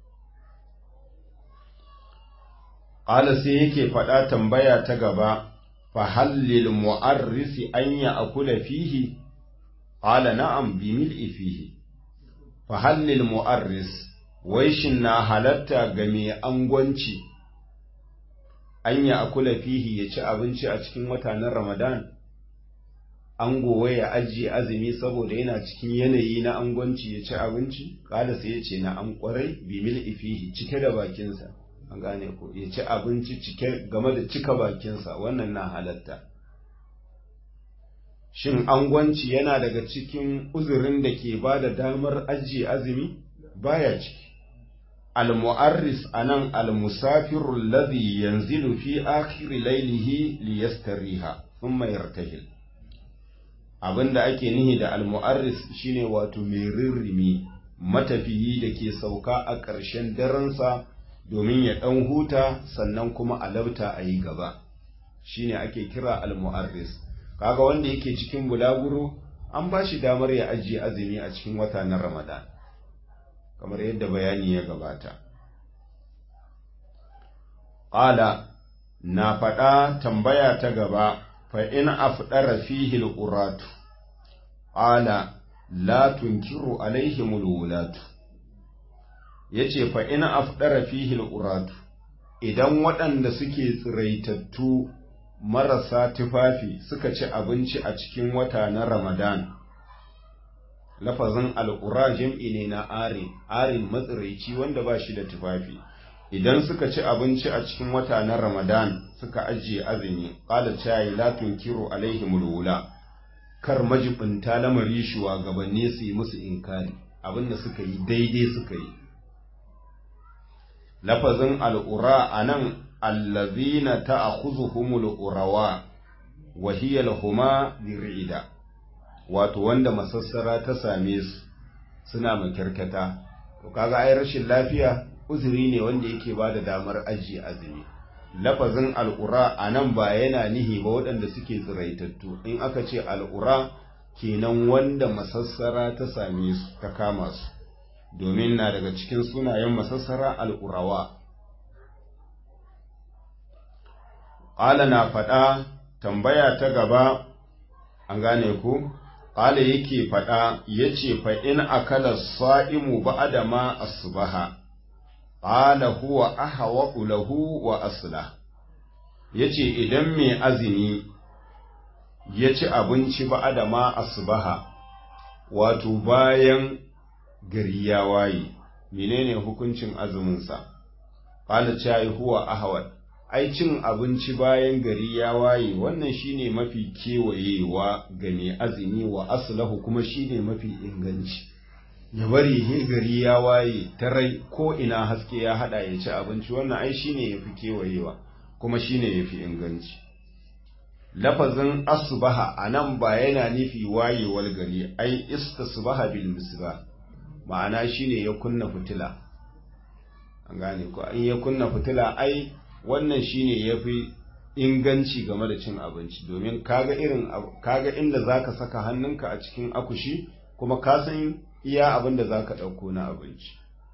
ƙala sai yake faɗa tambaya ta gaba fa hallil mu'arrisi an ya akula fihi ƙala na'am bi mil'i fihi fa hallil mu'arris wai shin na halatta ga mai angwanci an ya akula fihi ya ci abinci a cikin wata na ramadan an gowa ya ajiye azumi saboda yana cikin yanayi na angwanci ya ci abinci kala sai ya ce na an kwarai bi mil ifihi cike da bakinsa an gane ko ya ci abinci cike game da cika bakinsa wannan na halatta shin angwanci yana daga cikin uzurin da ke ba da damar ajiye azumi baya ciki al-mu'arris anan al-musafiru alladhi yanzilu fi akhir laylihi liyastariha thumma yartahil abinda ake nihi da al-mu'arris shine wato mai rirrimi matafiyi da ke sauka a ƙarshen darensa domin ya ɗan huta sannan kuma a labta a yi gaba shine ake kira al-mu'arris kaga wanda yake cikin bulaguro an ba shi damar ya ajiye azumi a cikin wata na ramadan kamar yadda bayani ya gabata ƙala na faɗa tambaya ta gaba fa in afdara fihi al-uratu qala la tunkiru alaihim al-wulatu yace fa in afdara fihi al-uratu idan waɗanda suke tsiraitattu marasa tufafi suka ci abinci a cikin wata na Ramadan lafazin al'ura jam'i ne na arin arin matsiraici wanda ba shi da tufafi idan suka ci abinci a cikin wata na Ramadan suka ajiye azumi qala chayi la tunkiru alaihim wula kar majibinta lamari shugabanni su yi musu inkari abinda suka yi daidai suka yi lafazin al'ura anan allazina ta'khuzuhumul urawa wa hiya lahuma dirida wato wanda masassara ta same su suna makirkata to kaga ai rashin lafiya uzuri ne wanda yake bada damar ajiye azumi lafazin al'ura anan ba yana nihi ba waɗanda suke tsiraitattu in aka ce al'ura kenan wanda masassara ta same su ta kama su domin na daga cikin sunayen masassara al'urawa ƙala na faɗa tambaya ta gaba an gane ku ƙala yake faɗa ya ce fa'in akala sa'imu ba adama asubaha ƙala huwa ahawa lahu wa asula ya ce idan mai azumi ya ci abinci ba adama asubaha wato bayan gari ya waye menene hukuncin azuminsa ƙala cayi huwa ahawar ai cin abinci bayan gari ya waye wannan shine mafi kewayewa ga mai azumi wa aslahu kuma shine mafi inganci ya bari he gari ya waye tarai ko ina haske ya hada ya ci abinci wannan ai shine yafi kewayewa kuma shine yafi inganci lafazin asbaha anan ba yana nufi wayewar gari ai istasbaha bil misbah ma'ana shine ya kunna fitila an gane ko in ya kunna fitila ai wannan shine yafi inganci game da cin abinci domin kaga irin kaga inda zaka saka hannunka a cikin akushi kuma ka san iya abin da zaka dauko na abinci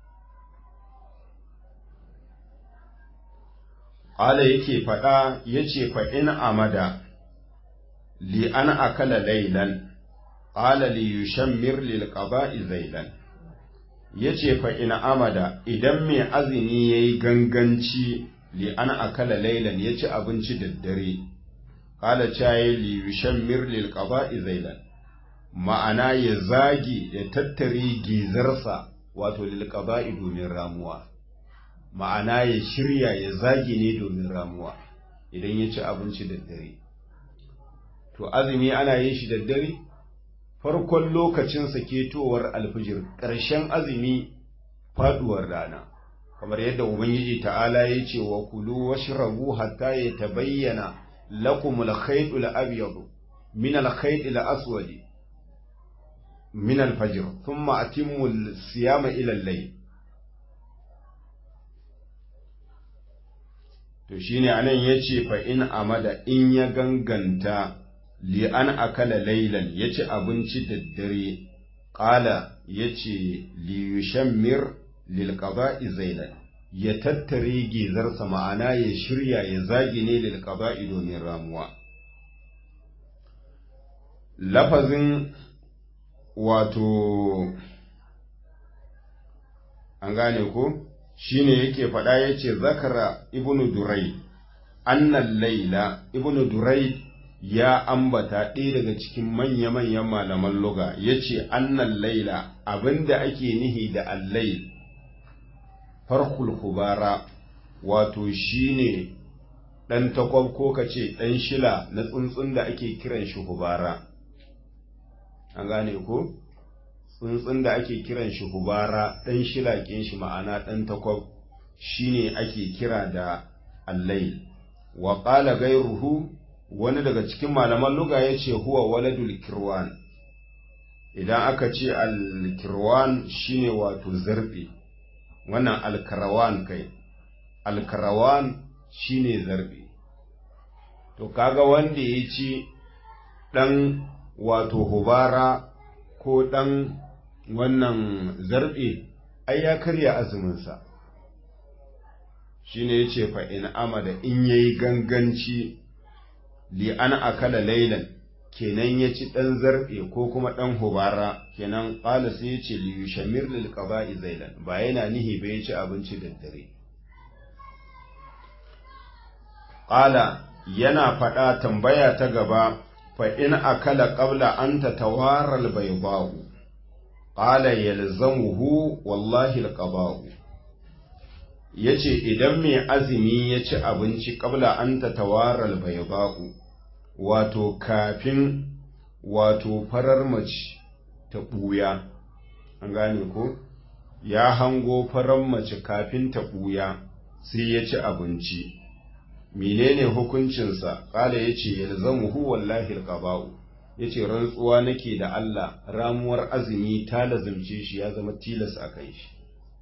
Ala yake faɗa yace fa in amada li an akala laylan qala li yushammir lil qada'i zailan yace fa in amada idan mai azumi yayi ganganci li an akala laylan yaci abinci da dare qala chaye li yushammir lil qada'i zailan ma'ana ya zagi ya tattare gizarsa wato lil qada'i domin ramuwa ma'ana ya shirya ya zagi ne domin ramuwa idan ya ci abinci da dare to azumi ana yin shi da dare farkon lokacinsa ketowar alfijir ƙarshen azumi faduwar rana kamar yadda ubangiji ta'ala ya ce wa kulu washrabu hatta ya tabayyana lakum al-khayt al-abyad min al-khayt al-aswad min al-fajr thumma atimmu al-siyama ila al-layl to shine anan yace fa in amada in ya ganganta li an akala laylan yaci abinci da dare qala yace li yushammir lil qada'i zailan ya tattare gizarsa ma'ana ya shirya ya zagi ne lil qada'i domin ramuwa lafazin wato an gane ko shine yake faɗa yace zakara ibnu durai annal laila ibnu durai ya ambata ɗaya daga cikin manya-manyan malaman luga yace annal laila abinda ake nihi da allail farkul kubara wato shine ɗan takwab ko kace ɗan shila na tsuntsun da ake kiran shi hubara an gane ko tsuntsun da ake kiran shi hubara ɗan shilaƙin shi ma'ana ɗan takwab shine ake kira da allail wa ƙala gairuhu wani daga cikin malaman luga ya ce huwa waladul kirwan idan aka ce al-kirwan shine wato zarbe wannan alkarawan kai alkarawan shine zarbe to kaga wanda ya ci ɗan wato hubara ko ɗan wannan zarbe ai ya karya azuminsa shine ya ce fa'in amada in yayi ganganci li an akala lailan kenan ya ci ɗan zarɓe ko kuma ɗan hubara kenan ƙala sai ya ce li yushamir lil qada'i zailan ba yana nihi ba ya ci abinci da dare ƙala yana faɗa tambaya ta gaba fa in akala qabla an tatawara al bayda'u qala yalzamuhu wallahi al qada'u yace idan mai azumi ya ci abinci qabla an tatawara al bayda'u wato kafin wato farar mace ta ɓuya an gane ko ya hango farar mace kafin ta ɓuya sai ya ci abinci menene hukuncinsa ƙala ya ce yalzamuhu wallahi alqaba'u ya ce rantsuwa nake da Allah ramuwar azumi ta lazimce shi ya zama tilas a kai shi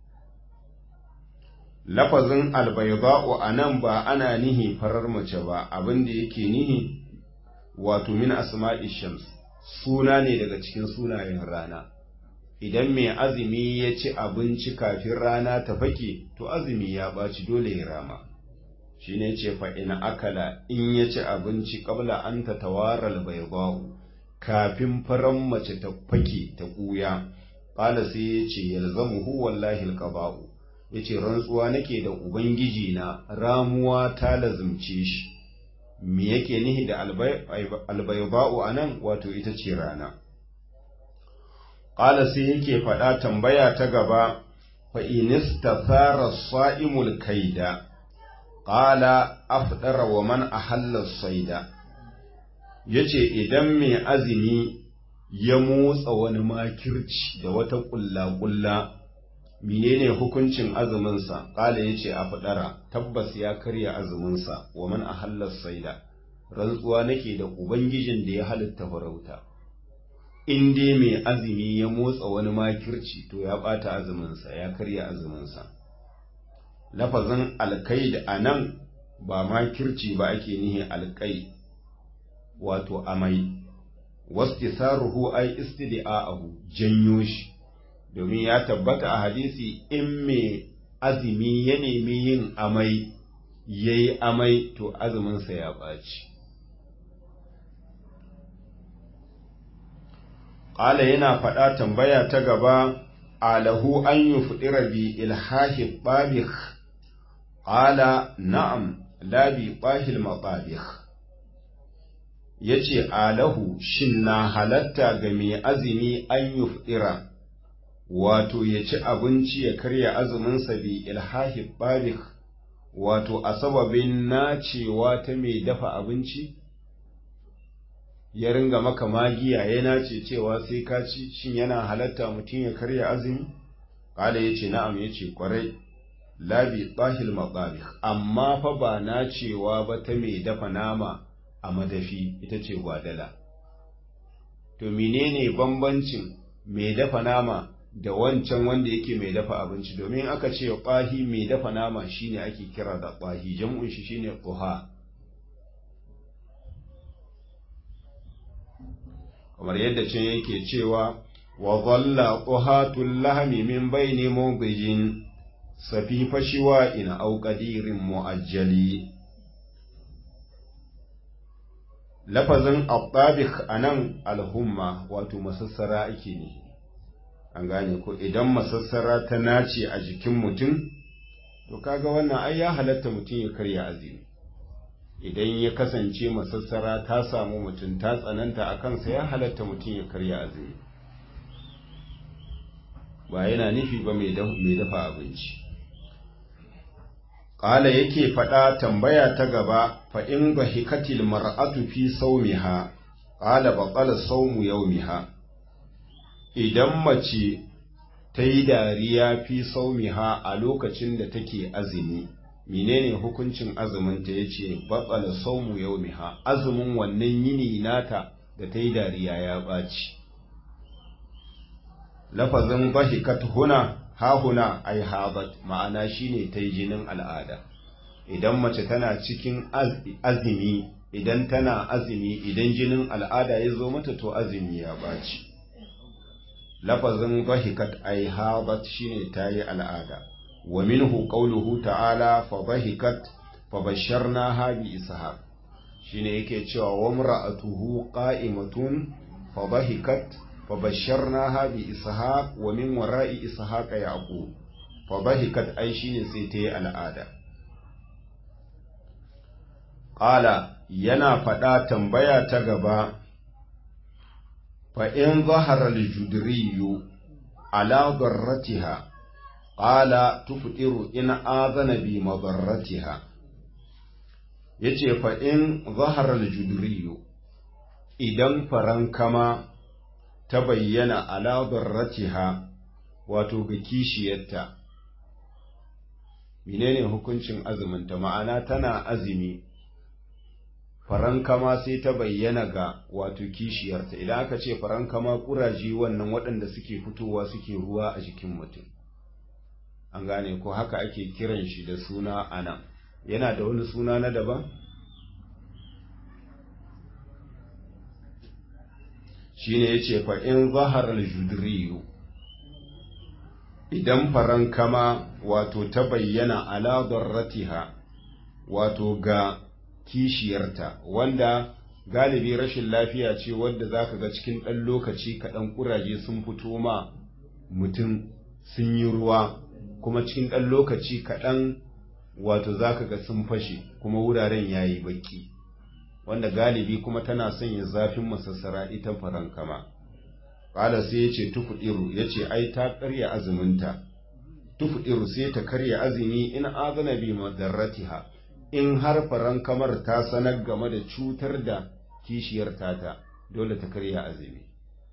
lafazin albayda'u anan ba ana nihi farar mace ba abin da yake nihi wato min asma'i shams suna ne daga cikin sunayen rana idan mai azumi ya ci abinci kafin rana ta fake to azumi ya ɓaci dole ya rama shi ne ce fa'ina akala in ya ci abinci ƙabla an ta tawaral bai kafin faran mace ta fake ta ƙuya ƙala sai ya ce yalzamu hu wallahi alƙaba'u ya ce rantsuwa nake da ubangiji na ramuwa ta lazumce shi me yake nihi da albaiba'u a nan wato ita ce rana ƙala sai yake faɗa tambaya ta gaba fa'inista tsara sa'imul kaida ƙala afɗara wa man a hallar saida ya ce idan mai azumi ya motsa wani makirci da wata ƙulla-ƙulla menene hukuncin azuminsa ƙala ya ce a faɗara tabbas ya karya azuminsa wa man a hallar saida rantsuwa nake da ubangijin da ya halitta farauta in dai mai azumi ya motsa wani makirci to ya ɓata azuminsa ya karya azuminsa lafazin alkaid a nan ba makirci ba ake nihi alkai wato amai wastisaruhu ai istida'ahu janyo shi domin ya tabbata a hadisi in mai azumi ya nemi yin amai yayi amai to azuminsa ya ɓaci Ƙala yana faɗa tambaya ta gaba, alahu an yi fuɗira bi ilhahi ɓabik, ƙala na'am labi ɓahil maɓabik. Ya ce, alahu shin na halatta ga mai azumi an yi fuɗira, wato ya ci abinci ya karya azuminsa bi ilhahi ɓabik, wato a sababin nacewa ta mai dafa abinci? ya ringa maka magiya ya nace cewa sai ka ci shin yana halatta mutum ya karya azumi kala ya ce na'am ya ce kwarai labi tsahil matsabih amma fa ba na cewa ba ta mai dafa nama a madafi ita ce gwadala to menene bambancin mai dafa nama da wancan wanda yake mai dafa abinci domin aka ce ƙwahi mai dafa nama shine ake kira da ƙwahi jam'un shi shine ƙuha kamar yadda can yake cewa wa dhalla quhatul lahmi min bayni mawdijin safifa shiwa ina au qadirin muajjali lafazin ababik anan alhumma wato masassara ake ne an gane ko idan masassara ta nace a jikin mutum to kaga wannan ai ya halatta mutum ya karya azumi idan ya kasance masassara ta samu mutum ta tsananta a kansa ya halatta mutum ya karya azumi ba yana nufi ba mai dafa abinci ƙala yake faɗa tambaya ta gaba fa in ba hikatil mar'atu fi saumiha ƙala ba ƙala saumu yaumiha idan mace ta yi dariya fi saumiha a lokacin da take azumi menene hukuncin azumin ta yace batsala saumu yaumiha azumin wannan yini nata da ta yi dariya ya ɓaci lafazin bahikat huna ha huna ai habat ma'ana shine ta yi jinin al'ada idan mace tana cikin azumi idan tana azumi idan jinin al'ada ya zo mata to azumi ya ɓaci lafazin bahikat ai habat shine ta yi al'ada ومنه قوله تعالى فضحكت فبشرناها بإسحاق shine yake cewa wa mar'atuhu qa'imatun fadhahikat fabashsharnaha bi ishaq wa min wara'i ishaq yaqub fadhahikat ai shine sai ta yi al'ada qala yana faɗa tambaya ta gaba fa in zahara al-judriyu ala darratiha qala tuftiru in azana bi madarratiha yace fa in zahara al-judriyu idan farankama ta bayyana ala darratiha wato ga kishiyarta menene hukuncin azuminta ma'ana tana azumi farankama sai ta bayyana ga wato kishiyarta idan aka ce farankama kuraje wannan waɗanda suke fitowa suke ruwa a jikin mutum an gane ko haka ake kiran shi da suna ana yana da wani suna na daban shine yace fa in zahara al-judriyu idan farankama wato ta bayyana ala darratiha wato ga kishiyarta wanda galibi rashin lafiya ce wadda za ka ga cikin ɗan lokaci kaɗan ƙuraje sun fito ma mutum sun yi ruwa kuma cikin ɗan lokaci kaɗan wato za ka ga sun fashe kuma wuraren ya yi baƙi wanda galibi kuma tana sanya zafin masassara ita farankama ƙala sai ya ce tufuɗiru ya ce ai ta karya azuminta tufuɗiru sai ta karya azumi in azana bi madarratiha in har farankamar ta sanar game da cutar da kishiyar tata dole ta karya azumi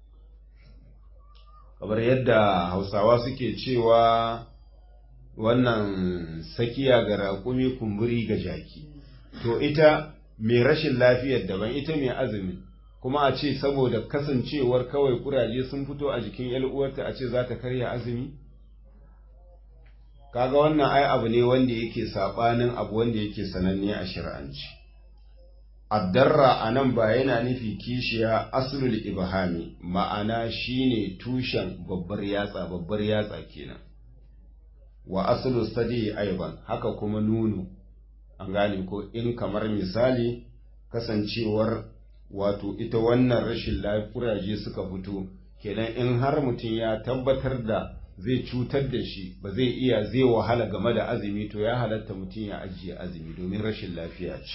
kamar yadda hausawa suke cewa wannan sakiya ga raƙumi kumburi ga jaki to ita mai rashin lafiyar daban ita mai azumi kuma a ce saboda kasancewar kawai kuraje sun fito a jikin uwarta a ce za ta karya azumi kaga wannan ai abu ne wanda yake sabanin abu wanda yake sananne a shari'anci addarra a nan ba yana nufi kishiya aslul ibhami ma'ana shine tushen babbar yatsa babbar yatsa kenan wa aslu sadi aiban haka kuma nunu an gane ko in kamar misali kasancewar wato ita wannan rashin lafuraje suka fito kenan in har mutum ya tabbatar da zai cutar da shi ba zai iya zai wahala game da azumi to ya halatta mutum ya ajiye azumi domin rashin lafiya ce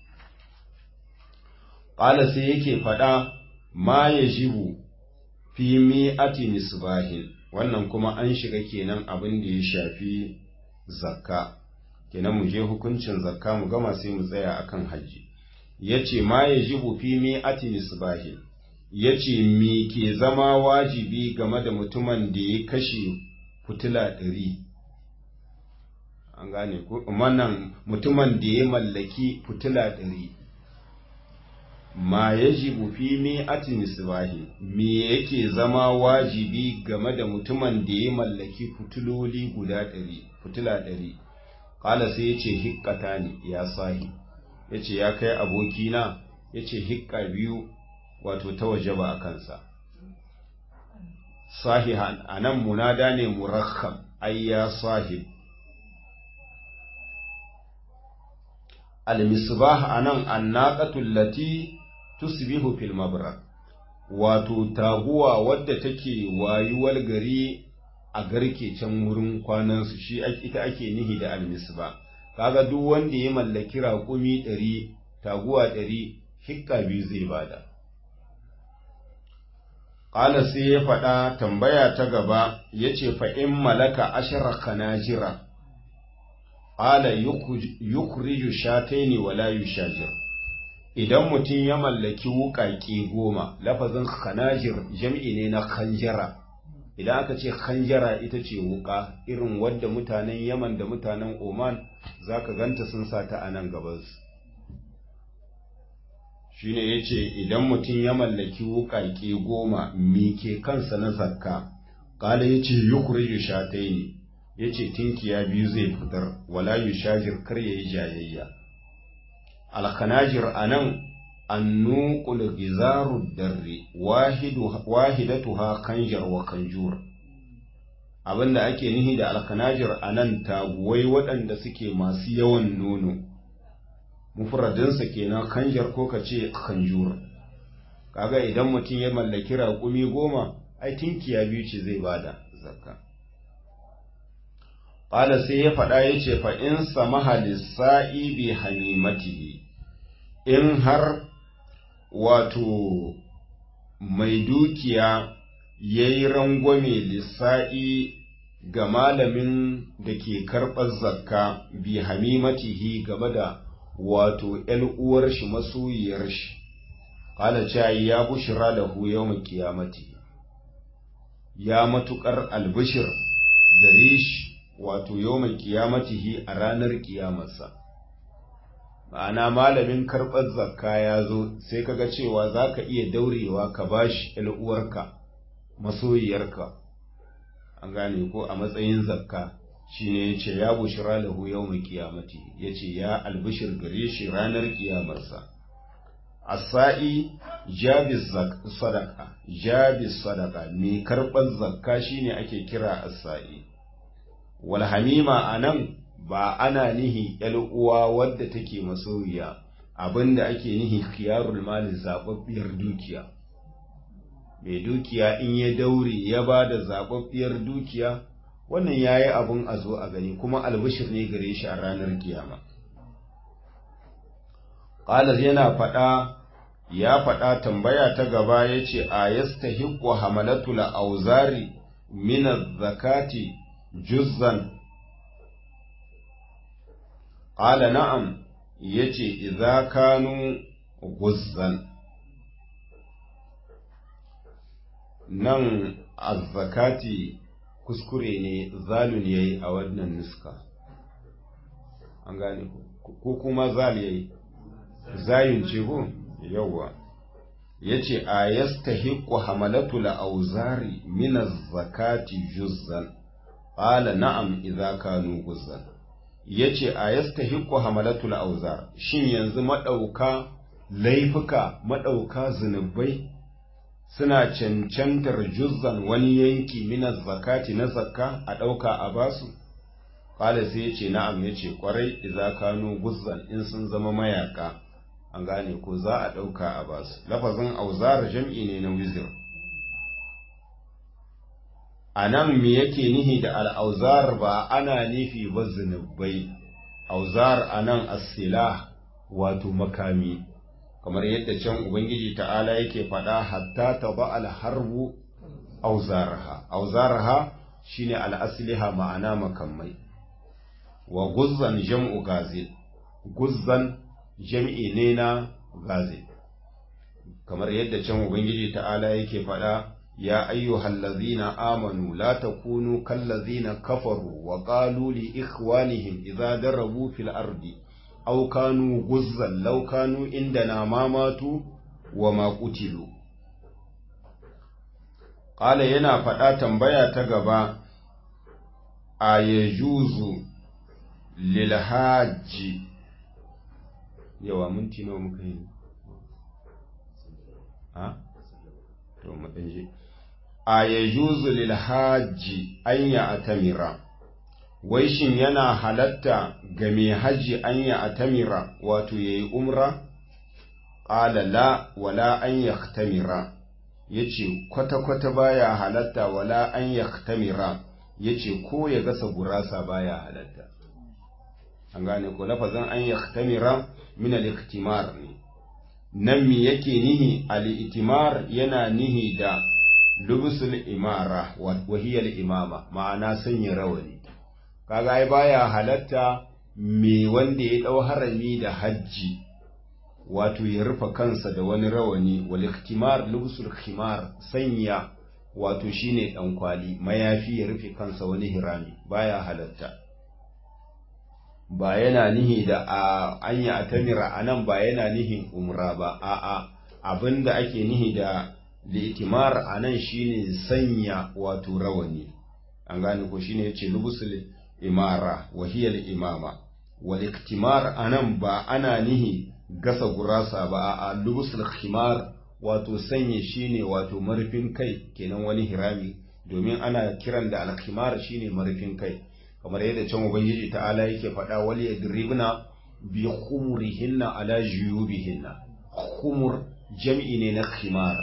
ƙala sai yake faɗa ma ya jibu fi mi'ati misbahin wannan kuma an shiga kenan abin da ya shafi zakka kenan mu je hukuncin zakka mu gama sai mu tsaya akan hajji yace ma ya jibu fi mi'ati misbahin yace me ke zama wajibi game da mutumin da ya kashe fitila ɗari an gane ko wannan mutumin da ya mallaki fitila ɗari ma yajibu fi mi'ati misbahi me yake zama wajibi game da mutumin da ya mallaki fitiloli guda ɗari fitila ɗari kala sai yace hikkata ne ya sahi yace ya kai abokina yace hikka biyu wato ta waje ba a kansa sahihan anan munada ne murakkab ay ya sahib al-misbah anan annaqatu allati tusbihu fil mabrak wato taguwa wadda take wayuwar gari a garke can wurin kwanansu shi ita ake nihi da almisba kaga duk wanda ya mallaki raƙumi ɗari taguwa ɗari hikka biyu zai bada ƙala sai ya faɗa tambaya ta gaba ya ce fa'in malaka ashara kanajira ƙala yukuriju shataini wala yushajir idan mutum ya mallaki wuƙaƙe goma lafazin khanajir jam'i ne na khanjara idan aka ce khanjara ita ce wuƙa irin wadda mutanen yaman da mutanen oman za ka ganta sun sa ta a nan gabansu shi ne ya ce idan mutum ya mallaki wuƙaƙe goma mike kansa na zakka ƙala ya ce yukuriju shatai ne ya ce tinkiya biyu zai fitar wala yushajir kar ya yi jayayya alkhanajir a nan annuqul gizaru darri wahidatuha kanjar wa kanjur abinda ake nihi da alkhanajir a nan taguwai waɗanda suke masu yawan nono mufradinsa kenan kanjar ko ka ce kanjur kaga idan mutum ya mallaki raƙumi goma ai tinkiya biyu ce zai bada zakka Ƙala sai ya faɗa ya ce fa in samaha lissa'i bi hamimatihi in har wato mai dukiya ya yi rangwame lissa'i ga malamin da ke karɓar zakka bi hamimatihi gaba da wato ‘yan uwar shi masoyiyar shi, ƙala cayi ya bushira da hu yau kiyamati, ya matuƙar albishir gare shi wato yau mai kiyamatihi a ranar kiyamarsa. ma'ana malamin karɓar zakka ya zo sai kaga cewa za ka iya daurewa ka bashi uwarka masoyiyarka an gane ko a matsayin zakka shine ya ce ya bushira lahu yau mai kiyamati ya ce ya albishir gare shi ranar kiyamarsa asa'i jabis sadaka jabis sadaka mai karɓar zakka shine ake kira asa'i walhamima a nan ba ana nihi uwa wadda take masoyiya abinda ake nihi khiyarul mali zababbiyar dukiya mai dukiya in ya daure ya ba da zababbiyar dukiya wannan ya yi abin a zo a gani kuma albishir ne gare shi a ranar kiyama ƙalar yana faɗa ya faɗa tambaya ta gaba ya ce a yasta hikwa hamalatul auzari mina zakati juzzan ƙala na'am ya ce iza kanu guzzan nan azzakati kuskure ne zalun yayi a wannan nuska an gane ko kuma zal yayi zayun ce ko yawa yace a yastahiqu hamalatu al-awzari min az-zakati juzzan qala na'am idza kanu guzzan yace a yastahiqu hamalatu al-awzar shin yanzu madauka laifuka madauka zinubai suna cancantar juzzan wani yanki mina zakati na zakka a ɗauka a basu ƙala sai ya ce na'am ya ce ƙwarai iza kano guzzan in sun zama mayaka an gane ko za a ɗauka a basu lafazin auzar jam'i ne na wizir a nan me yake nihi da al'auzar ba ana nufi ba zunubai auzar a nan asila wato makami kamar yadda can Ubangiji ta'ala yake faɗa hatta ta ba alharbu auzaraha auzaraha shine al'asliha ma'ana makamai wa guzzan jam'u gazil guzzan jam'i ne na gazil kamar yadda can Ubangiji ta'ala yake faɗa ya ayyuhal ladzina amanu la takunu kal ladzina kafaru wa qalu li ikhwanihim idza darabu fil ardi aw kanu guzzan law kanu indana ma matu wa ma qutilu qala yana faɗa tambaya ta gaba a yajuzu lil hajji yawa minti nawa muka yi ha to mu dan je a yajuzu lil hajji an ya atamira wai shin yana halatta ga mai hajji an ya atamira wato yayi umra qala la wala an yaktamira yace kwata kwata baya halatta wala an yaktamira yace ko ya gasa gurasa baya halatta an gane ko lafazin an yaktamira min al-iktimar ne nan mi yake nihi al-itimar yana nihi da lubusul imara wa hiya al-imama ma'ana sanya rawani kaga ai baya halatta me wanda ya dau harami da hajji wato ya rufe kansa da wani rawani wal iktimar lubusul khimar sanya wato shine dan kwali mayafi ya rufe kansa wani hirami baya halatta ba yana nihi da a anya atamira anan ba yana nihin umra ba a'a abinda ake nihi da litimar anan shine sanya wato rawani an gane ko shine yace lubusul imara wa hiya imama wal iktimar anan ba ana nihi gasa gurasa ba a lubusul khimar wato sanya shine wato marfin kai kenan wani hirami domin ana kiran da al shine marfin kai kamar yadda can ubangiji ta'ala yake faɗa wal yadribna bi khumurihinna ala juyubihinna khumur jam'i ne na khimar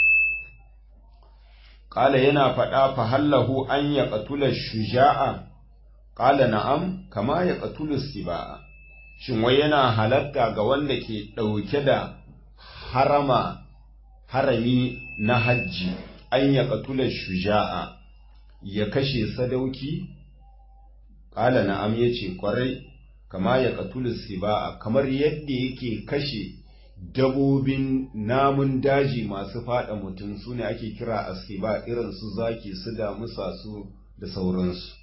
qala yana faɗa fa hallahu an yaqtula shuja'a qala na'am kama yaqtulu siba'a shin wai yana halatta ga wanda ke ɗauke da harama harami na hajji an yaqtula shuja'a ya kashe sadauki Ƙala na'am ya ce ƙwarai, kama ya ƙatulu siba'a, kamar yadda yake kashe dabobin namun daji masu faɗa mutum su ne ake kira a siba irin su zaki su damusa su da sauransu.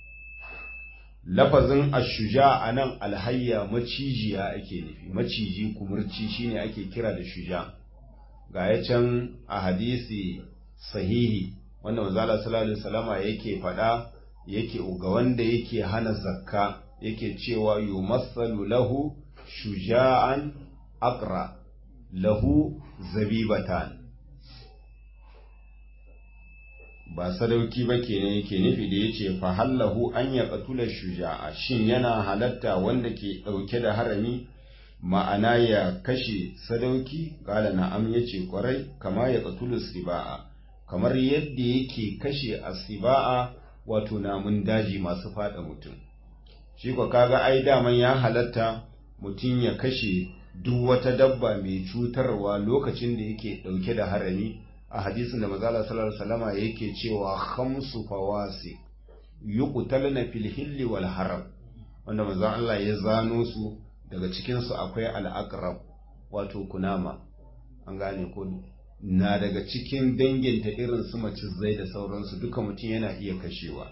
Lafazin ashuja a nan alhayya macijiya ake nufi, maciji kumurci shine ake kira da shuja. Ga ya can a hadisi sahihi, wanda manzala sallallahu alaihi wasallama yake faɗa yake ga wanda yake hana zakka yake cewa yumassalu lahu shuja'an aqra lahu zabibatan ba sadauki ba kenan yake nufi da yace fa hallahu an ya qatula shuja'a shin yana halatta wanda ke dauke da harami ma'ana ya kashe sadauki kala na'am yace kwarai kama ya qatulu siba'a kamar yadda yake kashe asiba'a wato namun daji masu fada mutum shi ko kaga ai daman ya halatta mutum ya kashe duk wata dabba mai cutarwa lokacin da yake dauke da harami a hadisin da mazala sallallahu alaihi wasallama yake cewa khamsu fawasi yuqtalna fil hilli wal haram wanda manzo Allah ya zano su daga cikin su akwai al-aqrab wato kunama an gane ko na daga cikin danginta irin su macizai da sauransu duka mutum yana iya kashewa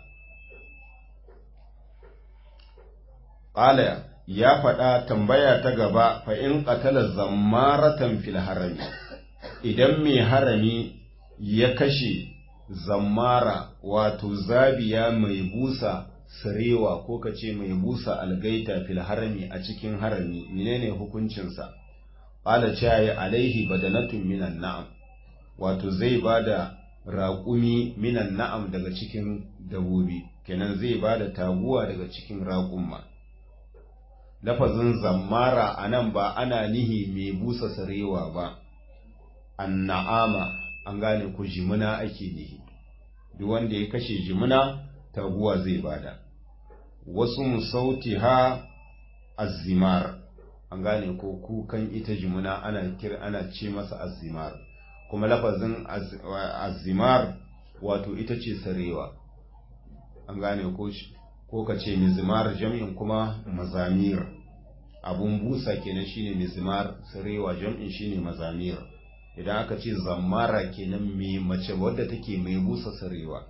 qala ya faɗa tambaya ta gaba fa in qatala zammaratan fil harami idan mai harami ya kashe zammara wato zabiya mai busa sarewa ko kace mai busa algaita fil harami a cikin harami menene hukuncinsa qala chayi alaihi badanatun minan na'am wato zai bada raƙumi minan na'am daga cikin dabobi kenan zai bada taguwa daga cikin raƙumma lafazin zammara anan ba ana nihi mai busa sarewa ba anna'ama an gane ku jimina ake nihi duk wanda ya kashe jimina taguwa zai bada wasu musauti ha azimar an gane ko kukan ita jimina ana kira ana ce masa azimar kuma lafazin azimar wato ita ce sarewa an gane ko ko ka ce mizimar jam'in kuma mazamir abun busa kenan shine mizimar sarewa jam'in shine mazamir idan aka ce zammara kenan mai mace wadda take mai busa sarewa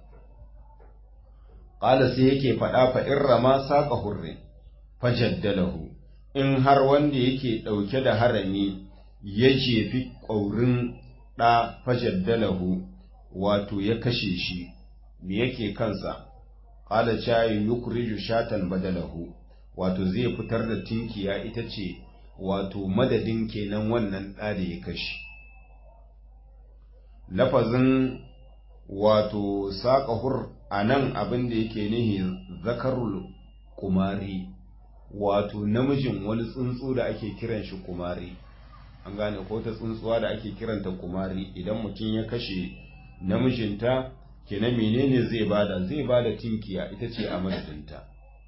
ƙala sai yake faɗa fa in rama saƙa hurri fajaddalahu in har wanda yake ɗauke da harami ya jefi ƙaurin ɗa fajaddalahu wato ya kashe shi me yake kansa ƙala cayi yukriju shatan badalahu wato zai fitar da tinkiya ita ce wato madadin kenan wannan ɗa da ya kashe lafazin wato saƙahur a nan abin da yake nihi zakarul kumari wato namijin wani tsuntsu da ake kiran shi kumari an gane ko ta tsuntsuwa da ake kiranta kumari idan mutum ya kashe namijinta kenan menene zai bada zai bada tinkiya ita ce a madadinta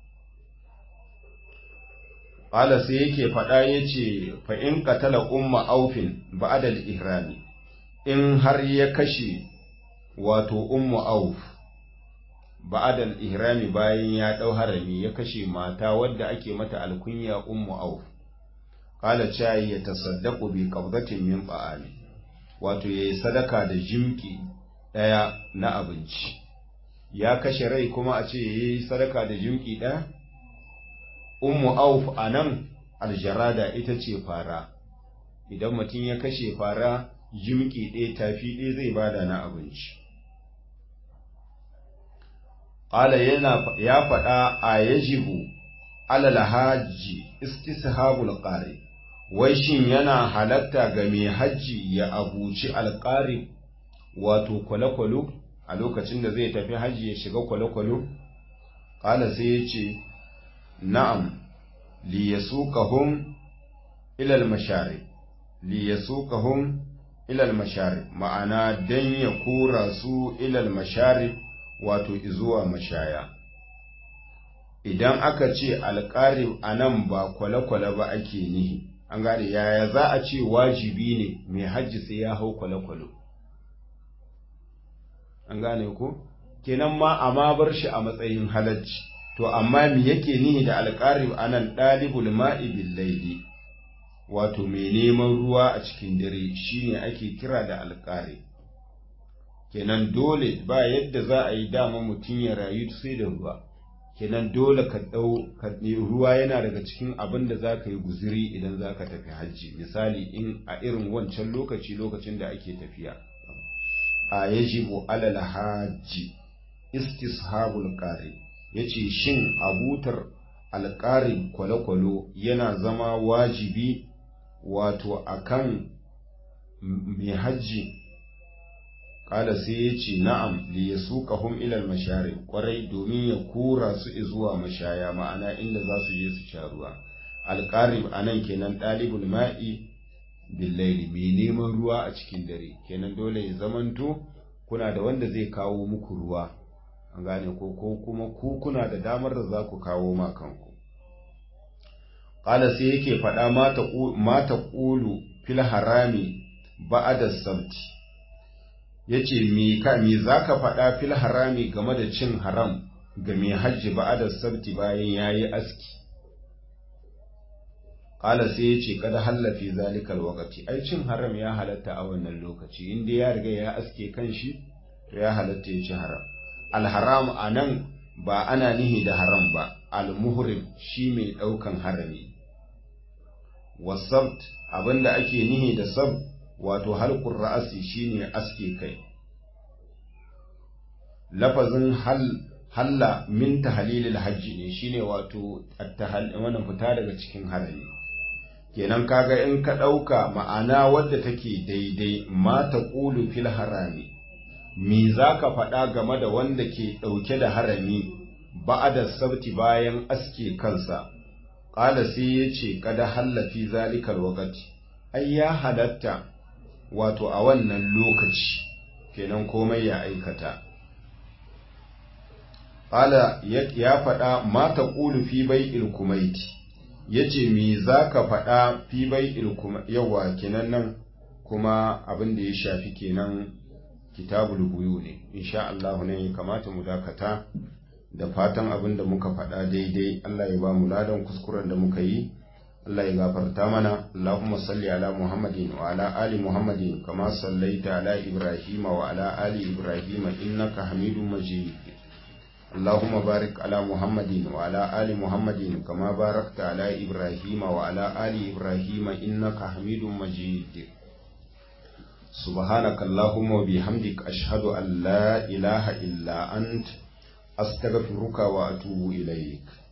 Ƙala sai yake faɗa ya ce fa'in katala umma aufin ba'adal ihrami in har ya kashe wato ummu auf ba'adal ihrami bayan ya ɗau harami ya kashe mata wadda ake mata alkunya ummu auf qala chai ya tasaddaqu bi qabdatin min ta'ami wato yayi sadaka da jimki daya na abinci ya kashe rai kuma a ce yayi sadaka da jimki daya ummu auf anan aljarada ita ce fara idan mutum ya kashe fara jimki ɗaya tafi ɗaya zai bada na abinci. Ƙala yana ya faɗa a yajibu alal hajji istishabul ƙari, wai shin yana halatta ga mai hajji ya abuci alƙari wato kwale-kwalo a lokacin da zai tafi hajji ya shiga kwale-kwalo? Ƙala sai ya ce, Na'am, li yasuqahum ilal mashari, li yasuqahum ilal mashari ma'ana dan ya kora su ilal mashari wato izuwa mashaya idan aka ce alƙarib a nan ba kwale-kwale ba ake nihi an gane yaya za a ce wajibi ne mai hajji sai ya hau kwale-kwale an gane ko kenan ma amma bar shi a matsayin halacci to amma me yake nihi da alƙarib a nan ɗalibul ma'i billaili wato mai neman ruwa a cikin dare shine ake kira da alƙari kenan dole ba yadda za a yi dama mutum ya rayu sai da ruwa kenan dole ka ɗau ruwa yana daga cikin abin da za ka yi guziri idan za ka tafi hajji misali in a irin wancan lokaci lokacin da ake tafiya a yajibu alal hajji istishabul qari yace shin abutar alƙari kwale-kwalo yana zama wajibi wato akan mai hajji Ƙala sai ya ce na'am li ya suka hum ilal mashari ƙwarai domin ya kura su zuwa mashaya ma'ana inda za su je su sha ruwa. Alƙarib a nan kenan ɗalibul ma'i billaili mai neman ruwa a cikin dare kenan dole ya zamanto kuna da wanda zai kawo muku ruwa an gane ko ko kuma ku kuna da damar da za ku kawo ma kanku. Ƙala sai yake faɗa mata ƙulu fil harami ba'ada sabti yace me ka me zaka faɗa fil harami game da cin haram ga mai hajji ba'ada sabti bayan yayi aski qala sai yace kada hallafi zalikal waqti ai cin haram ya halatta a wannan lokaci inda ya riga ya aske kanshi to ya halatta ya ci haram al haram anan ba ana nihi da haram ba al muhrim shi mai daukan harami wasabt abinda ake nihi da sab wato halqur ra'asi shine aske kai lafazin hal halla min tahlilil hajji ne shine wato wannan fita daga cikin harami kenan kaga in ka dauka ma'ana wadda take daidai ma taqulu fil harami me zaka faɗa game da wanda ke ɗauke da harami ba'ada sabti bayan aske kansa ƙala sai ya ce kada hallafi zalikal wakati ai ya halatta wato a wannan lokaci kenan komai ya aikata ƙala ya faɗa mata ƙulu fi bai ilkumaiti ya ce me za ka faɗa fi bai ilkumaiti yawa kenan nan kuma abin da ya shafi kenan kitabul buyu ne insha Allah ne ya kamata mu dakata da fatan abin da muka faɗa daidai Allah ya ba mu ladan kuskuren da muka yi Allah ya gafarta mana Allahumma salli ala Muhammadin wa ala ali Muhammadin kama sallaita ala Ibrahim wa ala ali Ibrahim innaka Hamidum Majid اللهم بارك على محمد وعلى آل محمد كما باركت على إبراهيم وعلى آل إبراهيم إنك حميد مجيد سبحانك اللهم وبحمدك أشهد أن لا إله إلا أنت أستغفرك وأتوب إليك